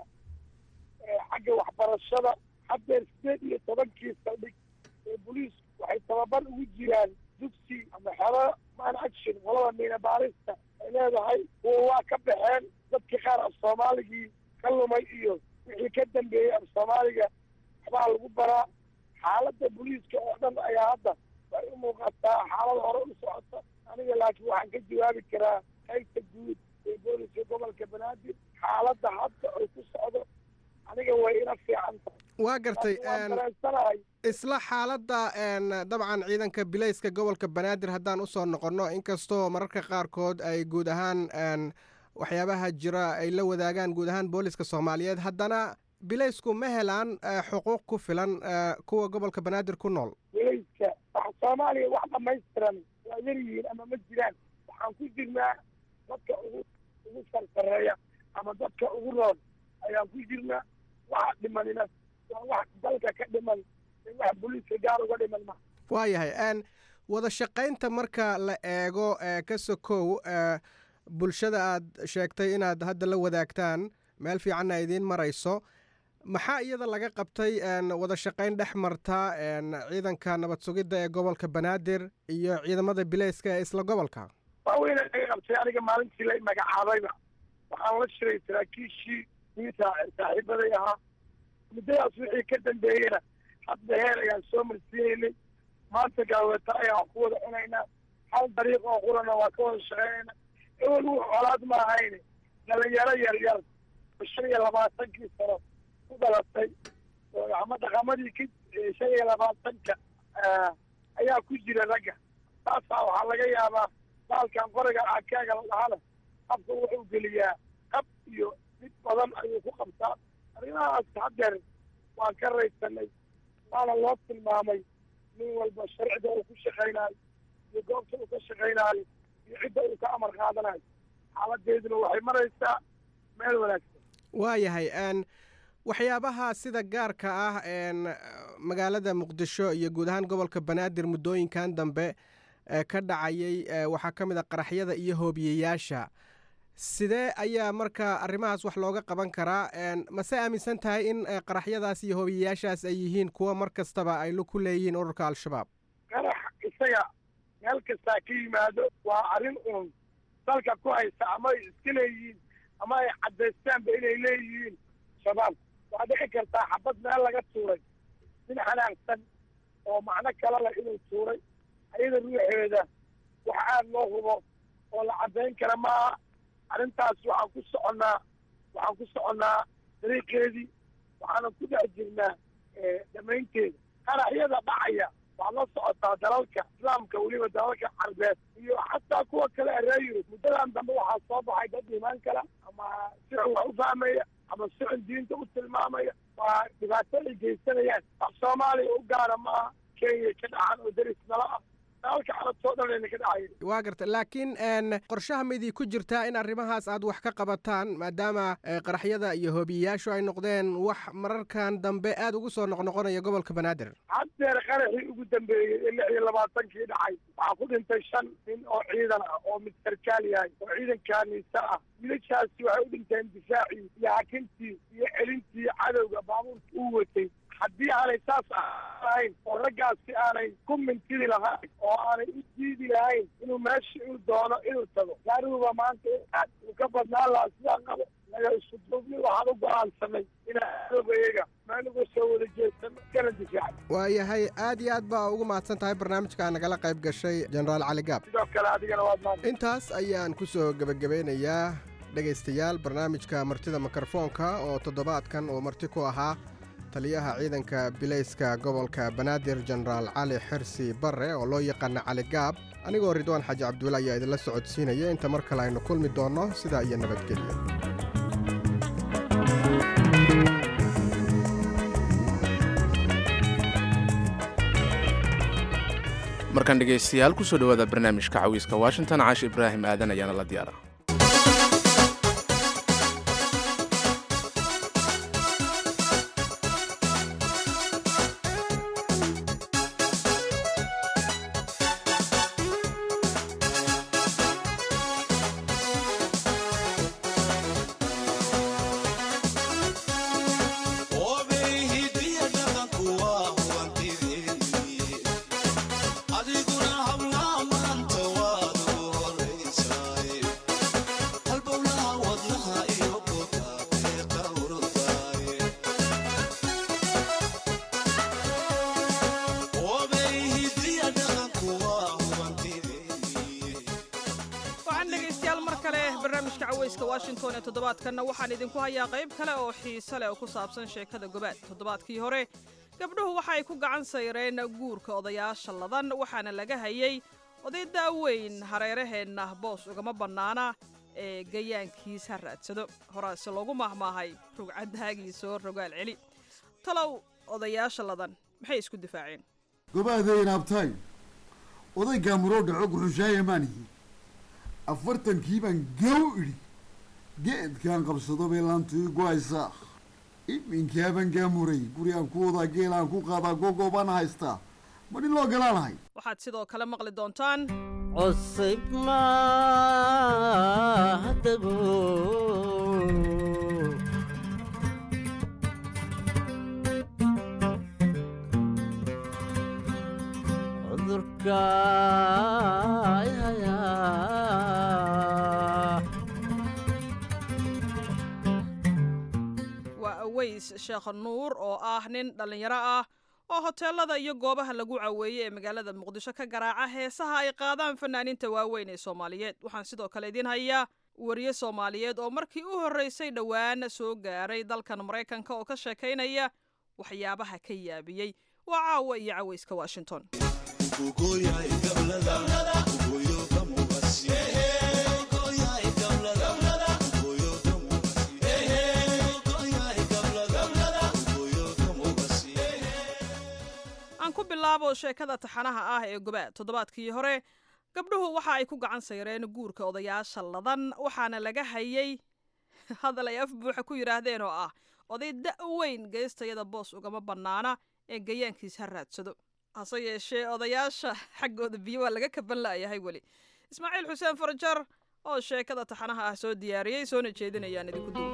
Speaker 12: xagga waxbarashada haddeer sideed iyo tobankii saldhig ee booliisku waxay tababar ugu jiraan dugsi ama xero man action qolada miina baarista ay leedahay kuwa waa ka baxeen dadkii qaar af soomaaligii ka lumay iyo wixii ka dambeeyey af soomaaliga waxbaa lagu baraa xaaladda booliiska oo dhan ayaa hadda way u muuqataa xaalad hore u socota aniga laakiin waxaan ka jawaabi karaa qaybta guud ee booliska gobolka banaadir xaaladda hadda ay ku socdo aniga way ila fiican tahay
Speaker 11: waa gartay
Speaker 12: waan dareensanahay
Speaker 11: isla xaaladda dabcan ciidanka bilayska gobolka banaadir haddaan usoo noqonno inkastoo mararka qaarkood ay guud ahaan waxyaabaha jira ay la wadaagaan guud ahaan booliska soomaaliyeed haddana bilaysku ma helaan xuquuq ku filan kuwa gobolka banaadir ku nool
Speaker 12: bilayska wax soomaaliya wax dhamaystiran waa yar yihiin ama ma jiraan waxaan ku jirnaa dadka ugu ugu sarsareeya ama dadka ugu roon ayaan ku jirnaa waxa dhimanina waa wax dalka ka dhiman wax booliiska gaar uga dhiman ma
Speaker 11: waayahay n wada shaqaynta marka la eego ka sokow bulshada aad sheegtay inaad hadda la wadaagtaan meel fiicanna idiin marayso maxaa iyada laga qabtay wada shaqayn dhex marta ciidanka nabad sugidda ee gobolka banaadir iyo ciidamada bileyska ee isla gobolka
Speaker 12: waaweyna laga qabtay aniga maalintii la magacaabayba waxaan la shiray saraakiishii wiita saaxiibaday ahaa muddadaas wixii ka dambeeyena hadda heer ayaan soo marsiinaynay maanta gaaweta ayaan ku wada cunaynaa hal dariiq oo qurana waa ka wada shaqeynayna ewel wux colaad ma ahayne dhalinyaro yar yar oo shan iyo labaatankii sano ku dhalatay ama dhaqamadii ka shan iyo labaatanka ayaa ku jira ragga taasaa waxaa laga yaabaa baalkan qoriga akaaga la dhahana habka wuxuu geliyaa qab iyo mid badan ayuu ku qabtaa arrimahaas haddeer waan ka raysanay waana loo tilmaamay nin walba sharcida uu ku shaqaynaayo iyo goobta uu ka shaqaynaayo iyo cidda uu ka amar qaadanayo xaaladeeduna waxay maraysaa meel wanaagsan
Speaker 11: waayahay n waxyaabaha sida gaarka ah magaalada muqdisho iyo guud ahaan gobolka banaadir muddooyinkan dambe ka dhacayay waxaa ka mid a qaraxyada iyo hoobiyeyaasha sidee ayaa marka arrimahaas wax looga qaban karaa mase aaminsan tahay in qaraxyadaas iyo hoobiyeyaashaas ay yihiin kuwa mar kastaba ay ku leeyihiin ururka al-shabaab
Speaker 12: qarax isaga meel kastaa ka yimaado waa arrin uun dalka ku haysta ama ay iska leeyihiin ama ay caddaystaanba inay leeyihiin shabaab waa dhici kartaa xabad meel laga tuuray nin xanaaqsan oo macno kale leh inuu tuuray ayada ruuxeeda wax aad loo hubo oo la caddayn kara maaha arrintaas waxaan ku soconnaa waxaan ku soconnaa dariiqeedii waxaanan ku dhex jirnaa dhammaynteeda qaraxyada dhacaya waad la socotaa dalalka islaamka weliba dalalka carbeed iyo xataa kuwa kale ee reer yurub muddadan dambe waxaa soo baxay dad imaan kala ama si xun wax u fahmaya ama si xun diinta u tilmaamaya waa dhibaato ay geysanayaan wax soomaaliya u gaara maaha kenya ka dhacan oo deris nala ah dalalka carabtoo dhan ayna ka dhacaya
Speaker 11: waa garta laakiin qorshaha midii ku jirtaa in arrimahaas aad wax ka qabataan maadaama qaraxyada iyo hoobiyeyaashu ay noqdeen wax mararkan dambe aad ugu soo noqnoqonaya gobolka banaadir
Speaker 12: haddeer qaraxii ugu dambeeyey ee lix iyo labaatankii dhacay waxaa ku dhintay shan nin oo ciidan ah oo mid sarkaal yahay oo ciidankaa niisa ah wiilashaasi waxay u dhinteen difaacii iyo hakintii iyo celintii cadowga baabuurka uu watay haddii aanay saas ahayn oo raggaasi aanay ku mintidi lahayn oo aanay u diidi lahayn inuu meesha uu doono inuu tago gaariguba maanta aad uu ka badnaan lahaa sidaa qabo naga isku duubni waxaan u go-aansanay inaan adoogayaga meel uga soo wada jeesano kana difaacan
Speaker 11: waayahay aad iyo aad baa ugu mahadsan tahay barnaamijka nagala qayb gashay jenaraal cali gaab
Speaker 12: sidoo kale adigana waad mahadsan
Speaker 11: intaas ayaan ku soo gebagabeynayaa dhegaystayaal barnaamijka martida mikrofoonka oo toddobaadkan uu marti ku ahaa taliyaha ciidanka bilayska gobolka banaadir jenaraal cali xirsi barre oo loo yaqaana cali gaab anigoo ridwaan xaaji cabdulla ayaa idinla socodsiinaya inta mar kale aynu kulmi doonno sidaa iyo nabadgelyo
Speaker 2: markaan dhegaystayaal kusoo dhowaada barnaamijka cawiiska washington caashi ibraahim aadan ayaana la diyaara
Speaker 13: washington ee toddobaadkanna waxaan idinku hayaa qayb kale oo xiise leh oo ku saabsan sheekada gobaad toddobaadkii hore gabdhuhu waxa ay ku gacan sayreen guurka odayaasha ladan waxaana laga hayay oday daaweyn hareeraheenna boos ugama bannaana ee gayaankiis ha raadsado horaase loogu maahmaahay rugcadaagiisoo rogaal celi talow odayaasha ladan maxay isku difaaceen
Speaker 14: gobaadeen abtaay oday gaamuroo dhaco guxushaaya maanihi afartankii baan gaw idhi geedkaan qabsado bay laantu ii go-aysaa iminkaaban gaamuray guri aan ku wadaa geel aan ku qaadaa gogoobaan haystaa ma nin loo galaanahay
Speaker 13: waxaad sidoo kale maqli doontaan
Speaker 15: cusub maadago cudurka
Speaker 13: waa aweys sheekh nuur oo ah nin dhallinyaro ah oo hoteelada iyo goobaha lagu caweeyey ee magaalada muqdisho ka garaaca heesaha ay qaadaan fanaaniinta waaweyn ee soomaaliyeed waxaan sidoo kale idiin hayaa wariye soomaaliyeed oo markii u horreysay dhowaan soo gaaray dalkan maraykanka oo ka sheekaynaya waxyaabaha ka yaabiyey waa caawa iyo caweyska washington aan ku bilaabo sheekada taxanaha ah ee gobaad toddobaadkii hore gabdhuhu waxa ay ku gacan sayreen guurka odayaasha ladan waxaana laga hayay hadal ay af buuxa ku yidhaahdeen oo ah oday da' weyn geestayada boos ugama bannaana ee gayaankiis ha raadsado hase yeeshee odayaasha xaggooda biyo waa laga kaban la'yahay weli ismaaciil xuseen farjar oo sheekada taxanaha ah soo diyaariyey soona jeedinayaan idinku duw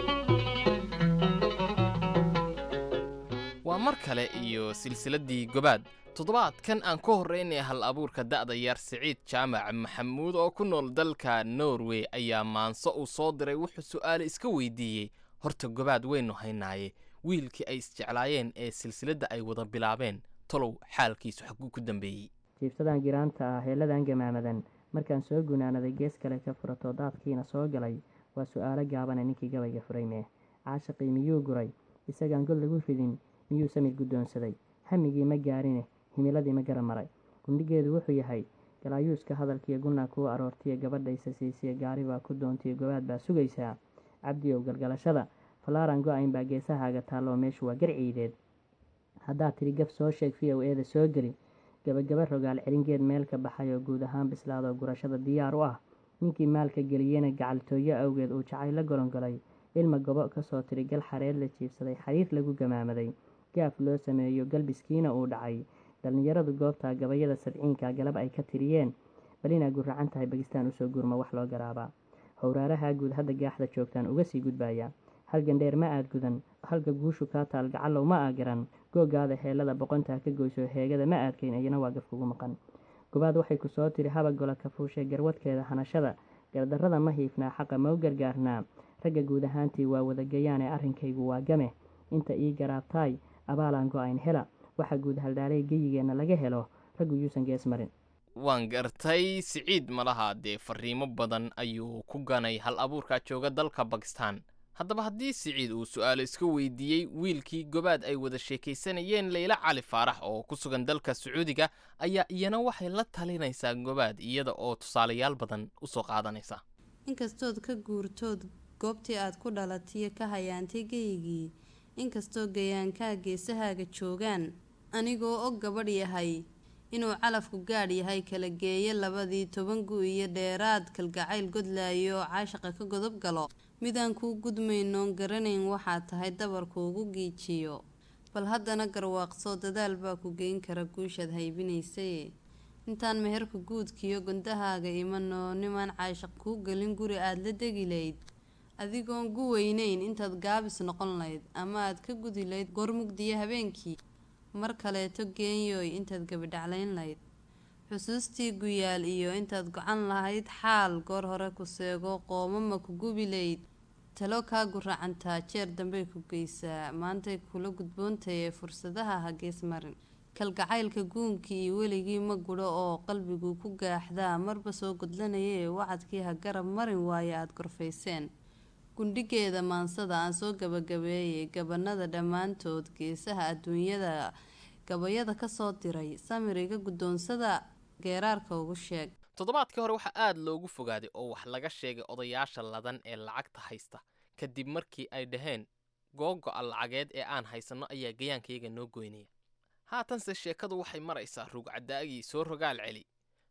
Speaker 16: waa mar kale iyo silsiladdii gobaad toddobaadkan aan ka horraynay hal abuurka da'da yar siciid jaamac maxamuud oo ku nool dalka norway ayaa maanso uu soo diray wuxuu su'aale iska weydiiyey horta gobaad waynu haynaaye wiilkii ay isjeclaayeen ee silsiladda ay wada bilaabeen tolow xaalkiisu xaguu ku dambeeyey
Speaker 17: jiibsadan giraanta ah heelladan gamaamadan markaan soo gunaanaday gees kale ka furato daadkiina soo galay waa su'aalo gaabana ninkii gabayga furay mee caashaqii miyuu guray isagaan god lagu ridin miyuu samir guddoonsaday hamigii ma gaarine himiladii ma gara maray gundhigeedu wuxuu yahay galaayuuska hadalkiiyo gunnaa kuu aroortiya gabadhaysa siisiya gaari baa ku doontiyo gobaad baa sugaysaa cabdiyow galgalashada falaaran go-ayn baa geesahaaga taalloo meeshu waa garciideed haddaad tidhi gaf soo sheeg v o eeda soo geli gabagaba rogaal celingeed meel ka baxay oo guud ahaan bislaadoo gurashada diyaar u ah ninkii maalka geliyena gacaltooyo awgeed uu jacay la golongolay ilma gobo kasoo tiri gal xareed la jiibsaday xariir lagu gamaamaday gaaf loo sameeyo galbiskiina uu dhacay dhallinyaradu goobtaa gabayada sabciinka galab ay ka tiriyeen bal inaa guracan tahay bakistaan usoo gurma wax loo garaabaa howraaraha guud hadda gaaxda joogtaan uga sii gudbaaya halgan dheer ma aad gudan halka guushu kaa taal gacallow ma aa garan googaada heellada boqontaa ka goyso heegada ma aadkayn iyana waa gafkugu maqan gobaad waxay ku soo tiri haba gola kafuushe garwadkeeda hanashada gardarrada ma hiifnaa xaqa ma u gargaarnaa ragga guud ahaantii waa wadagayaane arrinkaygu waa game inta ii garaabtaay abaalaan go-ayn hela waxa guud haldhaalay geyigeenna laga helo raggu yuusan gees marin
Speaker 16: waan gartay siciid malaha dee fariimo badan ayuu ku ganay hal abuurkaa jooga dalka bakistan haddaba haddii siciid uu su'aalo iska weydiiyey wiilkii gobaad ay wada sheekaysanayeen leyla cali faarax oo ku sugan dalka sacuudiga ayaa iyana waxay la talinaysaa gobaad iyada oo tusaalayaal badan u soo qaadanaysa
Speaker 18: inkastood ka guurtood goobtii aad ku dhalatiyo ka hayaantay geyigii inkastoo gayaankaa geesahaaga joogaan anigoo og gabadh yahay inuu calafku gaadh yahay kala geeyo labadii toban gu iyo dheeraad kalgacayl godlaayo caashaqa ka godob galo midaan kuu gudmaynoon garanayn waxaa tahay dabarkuugu giijiyo bal haddana garwaaqsoo dadaal baa ku geyn kara guushaad haybinaysaye intaan meherka guudkiyo gondahaaga imanoo nimaan caashaq kuu gelin guri aada la degi layd adigoon gu weyneyn intaad gaabis noqon layd ama aad ka gudi layd goormugdiya habeenkii mar kaleeto geenyooy intaad gabidhaclayn layd xusuustii guyaal iyo intaad gocan lahayd xaal goor hore ku seego qoomama ku gubi layd talo kaa guracantaa jeer dambey ku geysaa maantay kula gudboontaye fursadaha ha gees marin kalgacaylka guunkii iyo weligii ma gudho oo qalbigu ku gaaxdaa marba soo godlanayee wacadkii ha garab marin waaye aada gorfayseen gundhigeeda maansada aan soo gabagabeeyay gabanada dhammaantood geesaha adduunyada gabayada kasoo diray samiriga guddoonsada geeraarka ugu sheeg
Speaker 16: toddobaadkii hore waxaa aad loogu fogaaday oo wax laga sheegay odayaasha ladan ee lacagta haysta kadib markii ay dhaheen googo-a lacageed ee aan haysanno ayaa gayaankayaga noo goynaya haatanse sheekadu waxay maraysaa rugcadaagii soo rogaal celi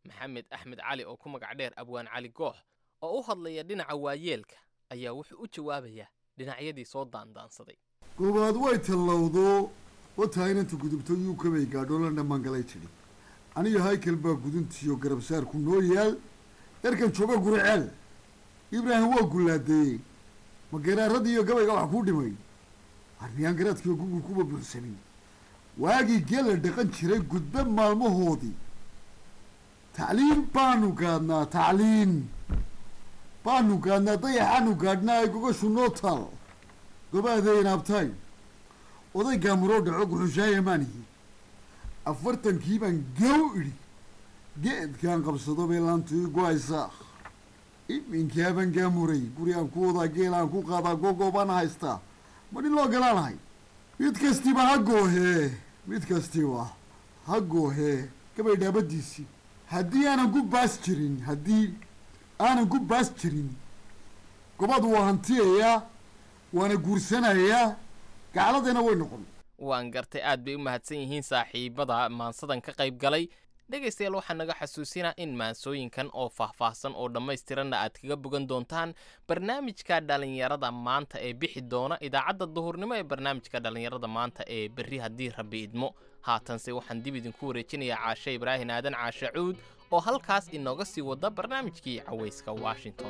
Speaker 16: maxamed axmed cali oo ku magac dheer abwaan cali goox oo u hadlaya dhinaca waayeelka ayaa wuxuu u jawaabayaa dhinacyadii soo daandaansaday
Speaker 14: goobaad way tallowdo wataa inanta gudubto yuu kabay gaadho la dhammaangalay tidhi aniga haykal baa guduntiyo garabsaarku noo yaal yarkan jooga guriceel ibraahim waa gullaadeeyey ma geeraaradii iyo gabayga wax kuu dhimay armiyaan garaadkiiyo gugul kuba buuxsanin waagii geela dhaqan jiray gudbe maalmahoodii tacliin baanu gaadnaa tacliin baanu gaadnaa dayaxaanu gaadhnaa ay gogashu noo taal gobaadeen abtaay oday gaamuroo dhaco guxushaaya maanihi afartankii baan gow idhi geedkaan qabsado bay laantu ii go-aysaa iminkaaban gaamuray guri aan ku wadaa geel aan ku qaadaa gogoobaan haystaa ma nin loo galaanahay mid kastiba ha goohee mid kastiba ha goohee gabay dhaabadiisii haddii aanan ku baas jirin haddii aanan ku baas jirin gobaad waa hantiyayaa waana guursanayaa gacladayna way noqon
Speaker 16: waan gartay aad bay u mahadsan yihiin saaxiibada maansadan ka qayb galay dhegaystayaal waxaa naga xasuusinaa in maansooyinkan oo faahfaahsan oo dhammaystiranna aad kaga bogan doontaan barnaamijka dhallinyarada maanta ee bixi doona idaacadda duhurnimo ee barnaamijka dhallinyarada maanta ee berri haddii rabbi idmo haatanse waxaan dib idinku wareejinayaa caashe ibraahin aadan caashe cuud oo halkaas inooga sii wada barnaamijkii cawayska washington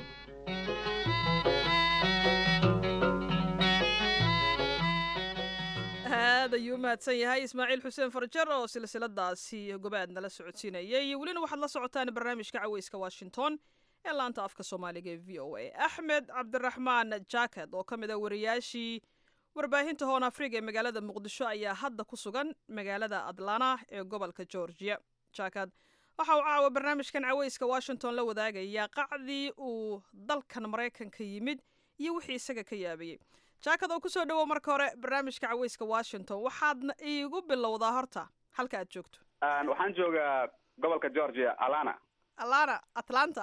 Speaker 13: aad ayuu u mahadsan yahay ismaaciil xuseen farjar oo silsiladaasi gobaad nala socodsiinayay welina waxaad la socotaan barnaamijka caweyska washington ee laanta afka soomaaliga ee v o a axmed cabdiraxmaan jaakad oo ka mid a wariyaashii warbaahinta hoon afriga ee magaalada muqdisho ayaa hadda ku sugan magaalada atlana ee gobolka georgia jaakad waxa uu caawa barnaamijkan caweyska washington la wadaagayaa qacdii uu dalkan maraykanka yimid iyo wixii isaga ka yaabayey jaakad oo kusoo dhowow marka hore barnaamijka caweyska washington waxaadna iigu bilowdaa horta halka aad joogto
Speaker 19: waxaan joogaa gobolka georgia alana
Speaker 13: alana atlanta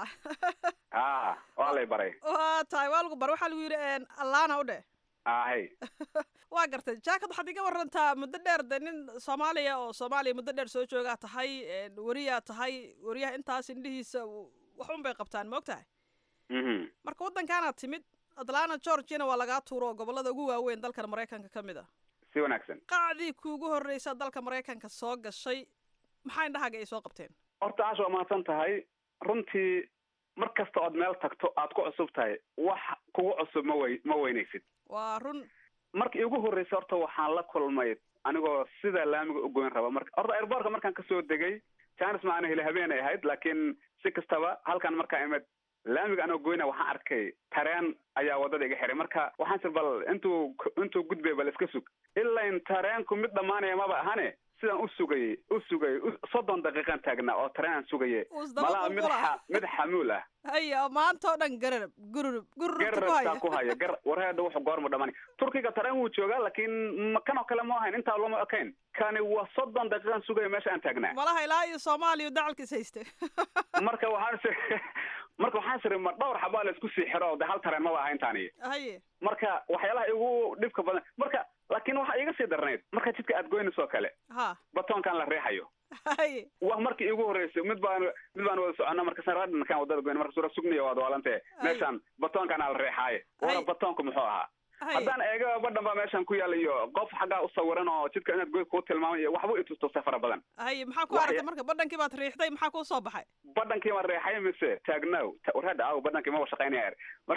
Speaker 19: a waa lay baray
Speaker 13: waa tahay waa lagu baray waxaa lagu yidhi alana u dheh
Speaker 19: ahay
Speaker 13: waa gartay jaakad waxaad iga warantaa muddo dheer de nin soomaaliya oo soomaaliya muddo dheer soo joogaa tahay weriyaa tahay weriyaha intaas indhihiisa wax un bay qabtaan ma og tahay marka waddankaanaad timid atlanta georgiana waa lagaa tuuro oo gobolada ugu waaweyn dalkan maraykanka ka mid a
Speaker 19: si wanaagsan
Speaker 13: qacdii kuugu horreysa dalka maraykanka soo gashay maxaa indhahaaga ay soo qabteen
Speaker 19: horta aasha waa mahadsan tahay runtii mar kasta ood meel tagto aad ku cusub tahay wax kugu cusub ma wey ma weynaysid
Speaker 13: waa run
Speaker 19: markii igu horreysay horta waxaan la kulmay anigoo sida laamiga u goyn raba marka horta airbortka markaan kasoo degay janis ma ana heli habeenay ahayd laakiin si kastaba halkan markaan imid laamiga anoo goyna waxaan arkay tareen ayaa waddada iga xiray marka waxaan sir bal intuu intuu gudbay bal iska sug ilain tareenku mid dhammaanaya maba ahane sidaan u sugayey u sugayey soddon daqiiqan taagnaa oo tareenaan sugaye malaa mid xa mid xamuul ah
Speaker 13: haya maanta oo dhan gararab gururub
Speaker 19: gararabtaa ku haya gar wareeda wuxuu goormu dhamani turkiga tareen wuu joogaa laakiin kan oo kale ma ahayn intaa lama ekayn kani waa soddon daqiiqan sugaya meesha aan taagnaa
Speaker 13: malaha ilaa iyo soomaaliya dacalkiis hayste
Speaker 19: marka waxaan s marka waxaan siri ma dhowr xabaa la isku sii xiro de hal tareen maba ahayn taani
Speaker 13: haye
Speaker 19: marka waxyaalaha igu dhibka badan marka laakiin waxaa iga sii darnayd marka jidka aad goynayso oo kale
Speaker 13: ha
Speaker 19: batoonkan la riixayo
Speaker 13: haye
Speaker 19: wa markii igu horreysay mid baan mid baan wada socona marka saradhankaan wadada goyn marka sura sugniya waad walante meeshaan batoonkan ala riixaaye wana batoonku muxuu ahaa haddaan eega badhan baa meeshan ku yaala iyo qof xaggaa u sawiran oo jidka inaad goy kuu tilmaamay iyo waxba itustustay fara badan
Speaker 13: haye maxaa ku aragtay marka badhankii baad riixday maxaa kuu soo baxay
Speaker 19: badhankii ma reexay mise taagnow warhadha aw badhankii maba shaqaynaya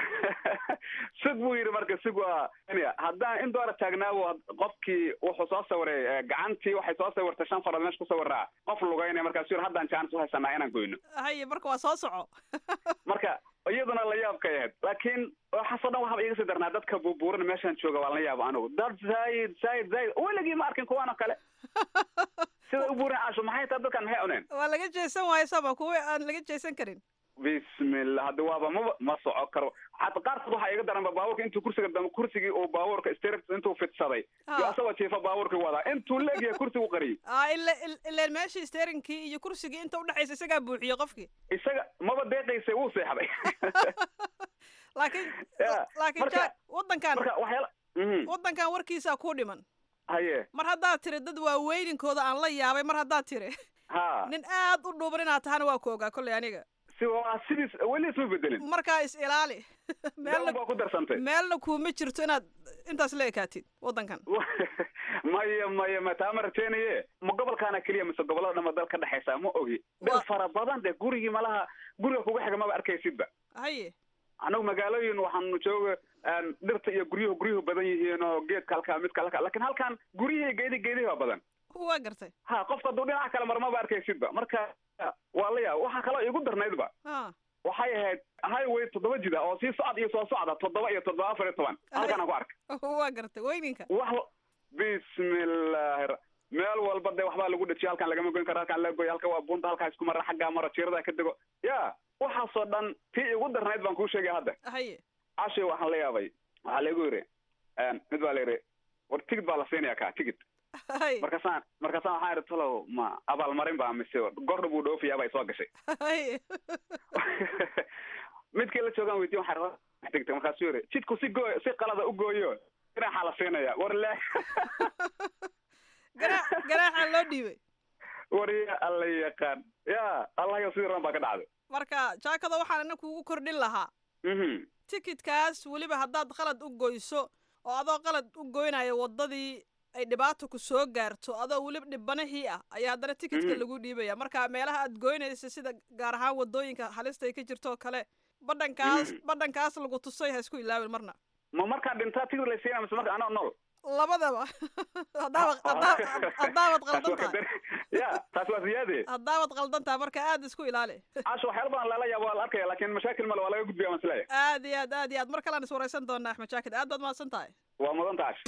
Speaker 19: sug buu yidhi marka sug waa haddaan in doora taagnaawo qofkii wuxuu soo sawiray gacantii waxay soo sawirtay shan farood meesha ku sawiraa qof lugaynaya markaasu yidhi haddaan jaanis u haysanaa inaan goyno
Speaker 13: haye marka waa soo soco
Speaker 19: marka iyaduna la yaabkay ahayd laakiin waxaasoo dhan waxaba iga sii darnaa dadka buubuuran meeshaan jooga waa la yaaba anigu dad zaid zaid zaid weligii ma arkin kuwaan oo kale sida u buuran caasho maxay tahay dadkan maxay cuneen
Speaker 13: waa laga jeesan waayo sama kuwa aan laga jeesan karin
Speaker 19: bismillah haddi waaba maba ma soco karo xata qaarkood waxaa iga daranba baabuurka intuu kursiga dam kursigii uu baabuurka stir intuu fidsaday iyo asagoo jiifa baabuurkii wadaa intuu leegyahay kursigu qariyey
Speaker 13: a ila ileen meeshii steerinkii iyo kursigii inta udhexaysa isagaa buuxiyey qofkii
Speaker 19: isaga maba deeqaysay wuu seexday
Speaker 13: laakiin laakiin ja waddankan
Speaker 19: marka waxyaala
Speaker 13: waddankan warkiisaa ku dhiman
Speaker 19: haye
Speaker 13: mar haddaad tiri dad waaweyninkooda aan la yaabay mar haddaad tiri
Speaker 19: ha
Speaker 13: nin aad u dhuuban inaad tahana waa ku ogaa kolley aniga
Speaker 19: si waa sidiis weli isma bedelin
Speaker 13: markaa is ilaali
Speaker 19: meelna baa ku darsantay
Speaker 13: meelna kuuma jirto inaad intaas la ekaatid waddankan
Speaker 19: maya maya ma taa ma rajeynaye ma gobolkaana keliya mise gobollada dhama dal ka dhexaysa ma ogi dhir fara badan de gurigii malaha guriga kuga xiga maba arkaysidba
Speaker 13: haye
Speaker 19: anagu magaalooyin waxaanu jooga dhirta iyo guryuhu guryuhu badan yihiin oo geedka halkaa midka halkaa lakin halkan guryihii geedi geedihi baa badan
Speaker 13: waa gartay
Speaker 19: ha qofka hadduu dhinaca kale mar maba arkaysidba marka waa la yaab waxaa kaloo igu darnaydba waxay ahayd highway toddoba jida oo sii socod iyo soo socda toddoba iyo toddoba afar iyo toban halkan aan ku arkay
Speaker 13: waa gartay weyninka
Speaker 19: wax bismillahi meel walba de waxbaa lagu dhajiyo halkan lagama goyn karo halkan laga goyo halka waa bunta halkaa isku mara xaggaa maro jiirada ka dego ya waxaasoo dhan tii igu darnayd baan kuu sheegaya hadda
Speaker 13: haye
Speaker 19: cashay waxaan la yaabay waxaa laigu yidhi mid baa la yidhi war tigid baa la siinaya ka tigid markaasaan markaasaan waxaan idhi talow ma abaalmarin baa mise gordha buu dhoofiyaa bay soo gashay midkii la joogaan weydiin waxaa tigta markaasuu yidhi jidku si gooy si qalada u gooyo ganaaxaa la siinaya war le
Speaker 13: ganaaxaa loo dhiibay
Speaker 19: war ya alla yaqaan ya allahayo sidii ran baa ka dhacday
Speaker 13: marka jaakada waxaan ina kuugu kordhin lahaa tikidkaas weliba haddaad qalad u goyso oo adoo qalad u goynayo waddadii ay dhibaato ku soo gaarto adoo weliba dhibanahii ah ayaa haddana tikidka lagu dhiibaya marka meelaha aad goynaysa sida gaar ahaan waddooyinka halista ay ka jirto oo kale badhankaas badhankaas lagu tusay ha isku ilaawin marna
Speaker 19: ma markaa dhintaa tigid la siinaya mise marka anoo nool
Speaker 13: labadaba haddaabad haddaabad qaldan tahay
Speaker 19: ya taas waa siyaade
Speaker 13: haddaabad qaldan tahay marka aad isku ilaali
Speaker 19: casho waxyaala badan lala yaabo waa la arkaya laakin mashaakil male waa laga gudbiya waan isleeyahay
Speaker 13: aad iyo aad aad iyo aad mar kalean is waraysan doonaa axmed jaakid aad baad mahadsan tahay
Speaker 19: waa mudan tahay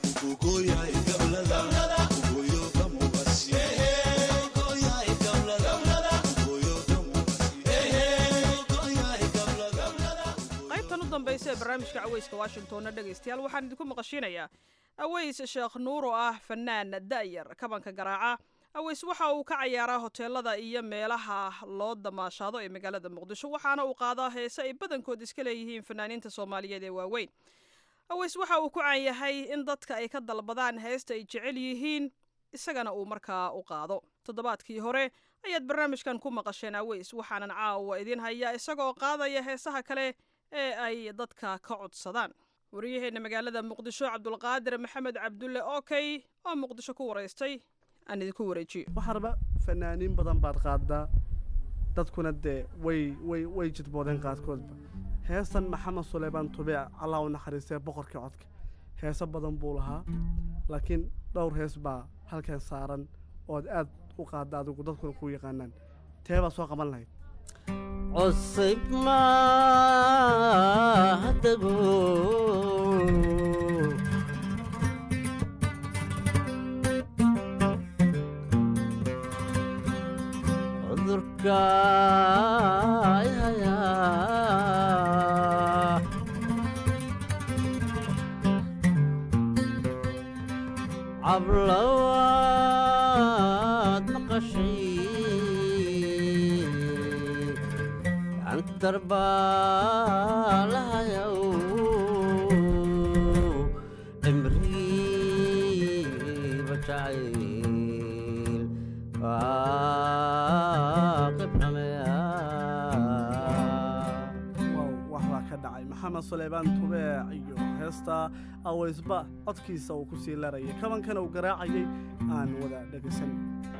Speaker 13: qaybtan u dambaysa ee barnaamijka caweyska washingtonna dhegaystayaal waxaan idinku maqashinayaa aweys sheekh nuur oo ah fanaan da'yar kabanka garaaca aweys waxa uu ka cayaaraa hoteelada iyo meelaha loo damaashaado ee magaalada muqdisho waxaana uu qaadaa heese ay badankood iska leeyihiin fanaaniinta soomaaliyeed ee waaweyn aweys waxa uu ku caan yahay in dadka ay ka dalbadaan heesta ay jecel yihiin isagana uu markaa u qaado toddobaadkii hore ayaad barnaamijkan ku maqasheen aweys waxaanan caawa idiin hayaa isagoo qaadaya heesaha kale ee ay dadka ka codsadaan wariyaheenna magaalada muqdisho cabdulqaadir maxamed cabdulle okey oo muqdisho ku waraystay aan idinku wareejiyo
Speaker 20: waxaa raba fanaaniin badan baad qaadaa dadkuna dee way way way jidboodeen qaadkoodba heestan maxamed suleymaan tubeec allah u naxariistee boqorkii codka heeso badan buu lahaa laakiin dhowr hees baa halkan saaran ood aad u qaadda adigu dadkuna ku yaqaanaan tee baa soo qaban lahayd
Speaker 15: cusub maadago cudurka ihaya cablawaad maqashay darbaalahayow cimrigiiba jacayl
Speaker 20: wax baa ka dhacay maxamed suleymaan tubeec iyo heesta aweysba codkiisa uu ku sii larayay kabankana uu garaacayay aan wada dhegaysan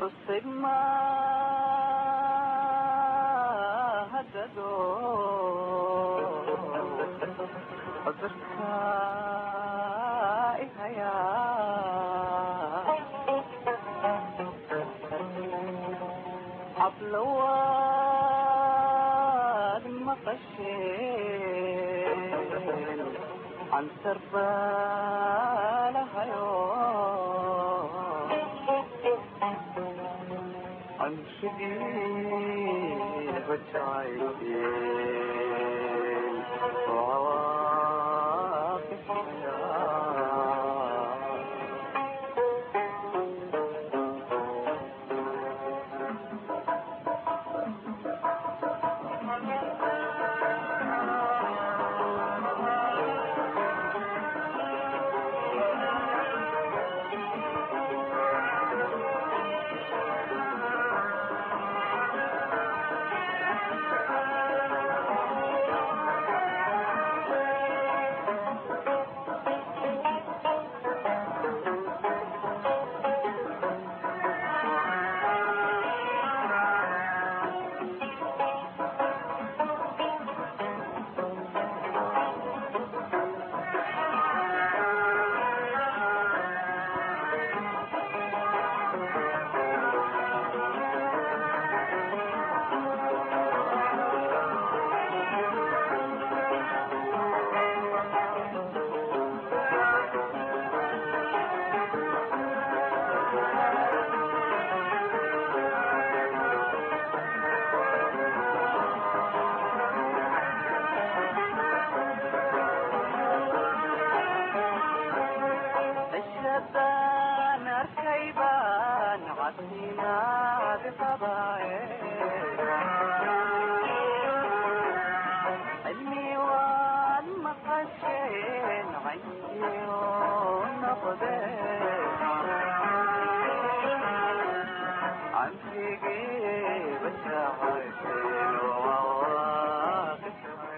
Speaker 21: ablawaad maqasheen cansar baalahayo canshigii bajaayeen علمي والمقشين عيني ونقدي عن فيقي بشاعتين وواقف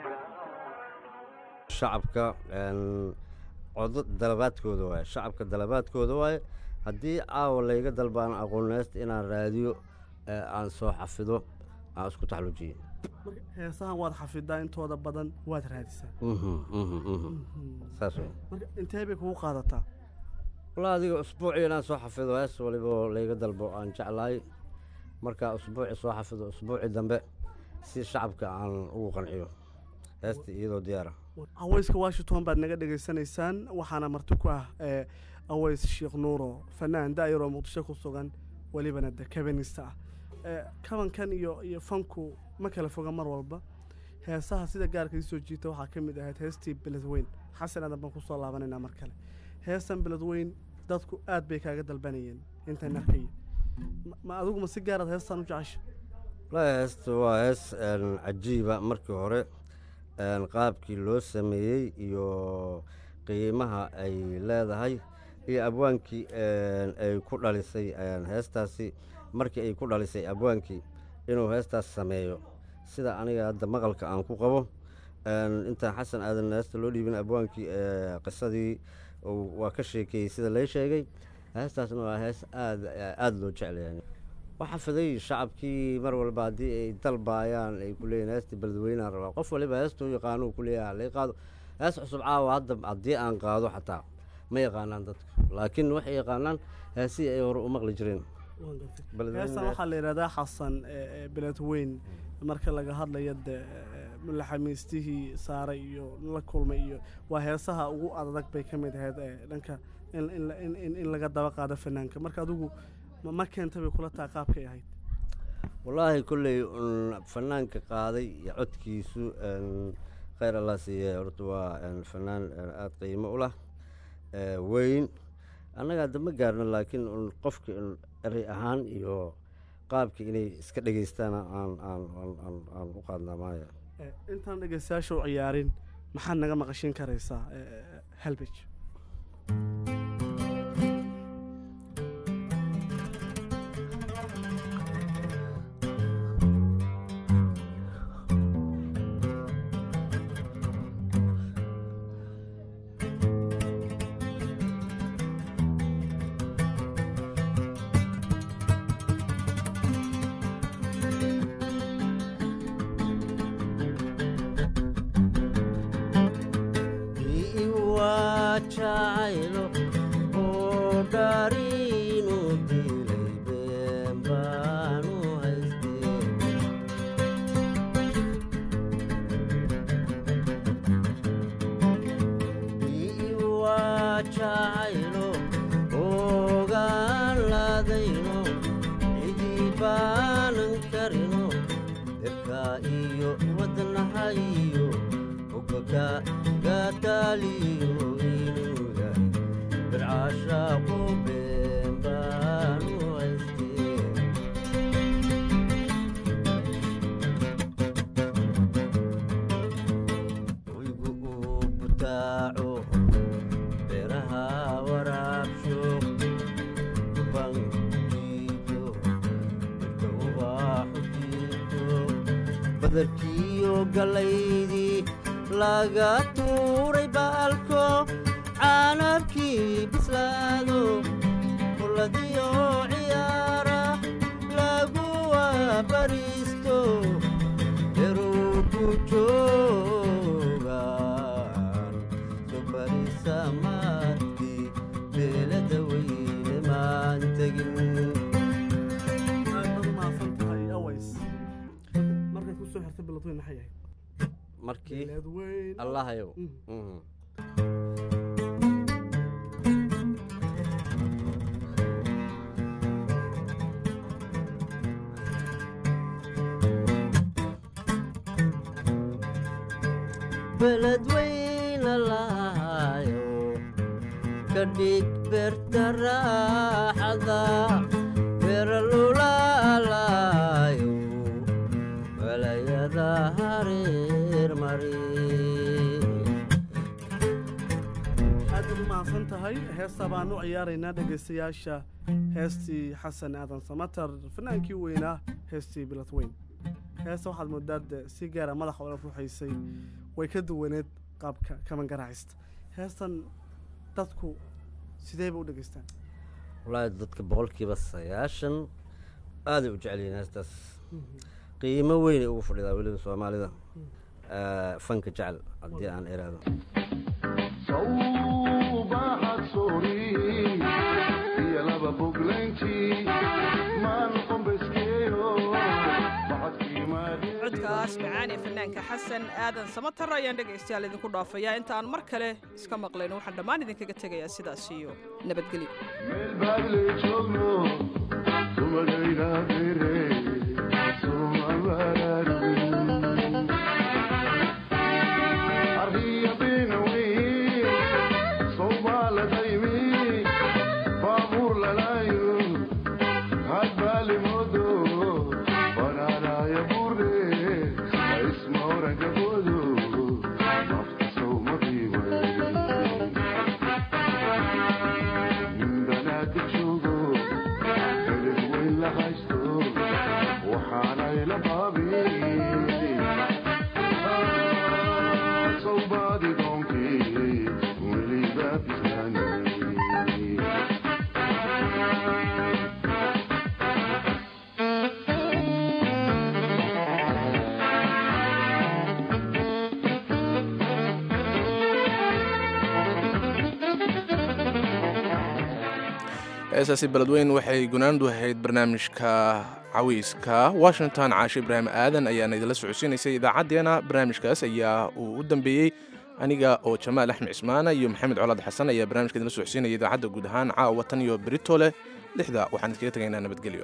Speaker 3: shacabka een, codo dalabaadkooda waaye shacabka dalabaadkooda waaye haddii caawa layga dalbaan aqooneysta inaan raadiyo ee aan soo xafido aan isku taxlujiyo
Speaker 20: marka heesahan waad xafidaa intooda badan waad raadisaa
Speaker 3: Mhm, mhm, mhm. saas wey
Speaker 20: marka intee bay kugu qaadataa
Speaker 3: walaa adiga usbuucii inaan soo xafido hees waliba layga dalbo aan jeclahay markaa usbuuci soo xafido usbuuci dambe si shacabka aan ugu qanciyo heesta iyadoo diyaara
Speaker 20: aweyska washington baad naga dhegaysanaysaan waxaana marti ku ah ee aweys sheekh nuuro fanaan daayar oo muqdisho ku sugan welibana de kabanista ah ee kabankan iyo iyo fanku ma kala foga mar walba heesaha sida gaarka ii soo jiita waxaa ka mid ahayd heestii beledweyn xasan aadan baan kusoo laabanaynaa mar kale heestan beledweyn dadku aad bay kaaga dalbanayeen intaan arkaya Ma- ma adigu ma si gaaraad heestan u jecesha
Speaker 3: wallaahi heesta waa hees een, cajiiba markii hore een, qaabkii loo sameeyey iyo qiimaha ay leedahay iyo abwaankii een, ay ku dhalisay een, heestaasi markii ay ku dhalisay abwaankii inuu heestaas sameeyo sida aniga hadda maqalka aan ku qabo een, intaan xasan aadan heesta loo dhiibin abwaankii ee, qisadii uu- waa ka sheekeeyey sida lay sheegay heestaasna waa hees aad aada loo jeclayahay waxaa fiday shacabkii mar walba haddii ay dalbaayaan ay ku leeyihin heesta beledweynaan rabaa qof waliba heestuu yaqaano uu ku leeyahay halay qaado hees cusub caawa hadda haddii aan qaado xataa ma yaqaanaan dadku laakiin waxay yaqaanaan heesihii ay hore u maqli jireen Beledweyne-
Speaker 20: heestan waxaa la yidhahdaa xasan ee, ee, beledweyn marka laga hadlayo de mulaxamiistihii saare iyo la kulmay iyo waa heesaha ugu adag bay ka mid ahayd ee dhanka in, in, la- in, in, in laga daba qaado fanaanka marka adigu ma, ma keenta bay kula tahay qaabkay ahayd
Speaker 3: wallaahi kolley un fanaanka qaaday iyo codkiisu een, khayr allah siiye horta waa een, fanaan een, aada qiimo u lah ee, weyn annaga hadda ma gaarno laakiin un qofka un erey ahaan iyo qaabka inay iska dhegeystaana aan aan aan aan aan u qaadnaa maaya
Speaker 20: Ee, intaan dhegeystayaasha u ciyaarin maxaad naga maqashin karaysaa ee, halbej
Speaker 3: iwajacaylo oo dhariinu dilay been baanu haystee iwajacaylo oogaan laadayno cidii baanan karino dirka iyo wadnaha iyo ogoga gataaliyo inuga bircaashaaqu been baanu haystee wigu uu butaaco beeraha waraabsho banjiito dhirta ubaaxu jiito badarkiyo gallaydii laga tuuray baalko caanabkii bislaado kuladiyo ciyaara lagu waabariisto deruku joogaan subarisamaadkii beelada weyne maan tegin
Speaker 20: aad baad umahadsan tahay aways markay kusoo xirtay beledweyn maxay ahayd
Speaker 3: markii
Speaker 20: Beledweyn.
Speaker 3: allahayow
Speaker 20: Mm.
Speaker 3: Mhm. beledweyna lahayo ka dhig beerta raaxada beeralulaala
Speaker 20: heesta baan u ciyaaraynaa dhegaystayaasha heestii xasan aadan samatar fanaankii weynaa heestii bilad weyn heesta waxaad moodaa de si gaara madaxa ola ruuxaysay way ka duwaneed qaabka kaban garaacista heestan dadku sidee bay u dhegaystaan
Speaker 3: wallaahi dadka boqolkiiba sagaashan aaday u jecel yihiin heestaas qiimo weynay ugu fadhidaa weliba soomaalida Eh, fanka jecel haddii aan iraado
Speaker 13: codkaas macaan ee fanaanka xasan aadan samatar ayaan dhegaystayaal idinku dhaafayaa inta aan mar kale iska maqlayno waxaan dhammaan idinkaga tegayaa sidaas iyo nabadgelyo
Speaker 2: heesaasi beledweyn waxay gunaandu ahayd barnaamijka cawiiska washington caashe ibraahim aadan ayaana idinla socodsiinaysay idaacaddeena barnaamijkaas ayaa uu u dambeeyey aniga oo jamaal axmed cismaana iyo maxamed colaad xasan ayaa barnamijka idinla socodsiinaya idaacadda guud ahaan caawa tan iyo berito leh lixda waxaan iskaga tegaynaa nabadgelyo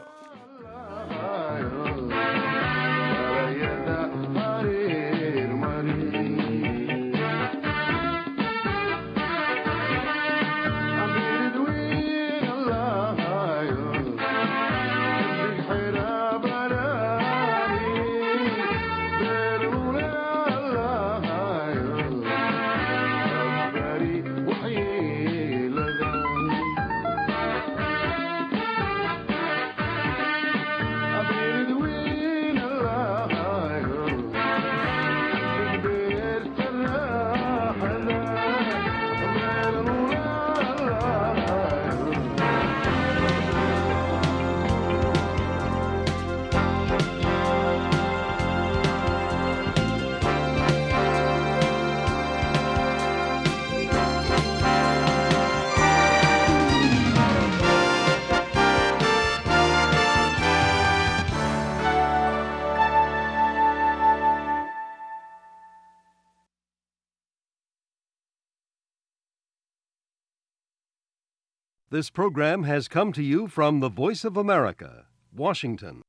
Speaker 6: This program has come to you from the Voice of America, Washington.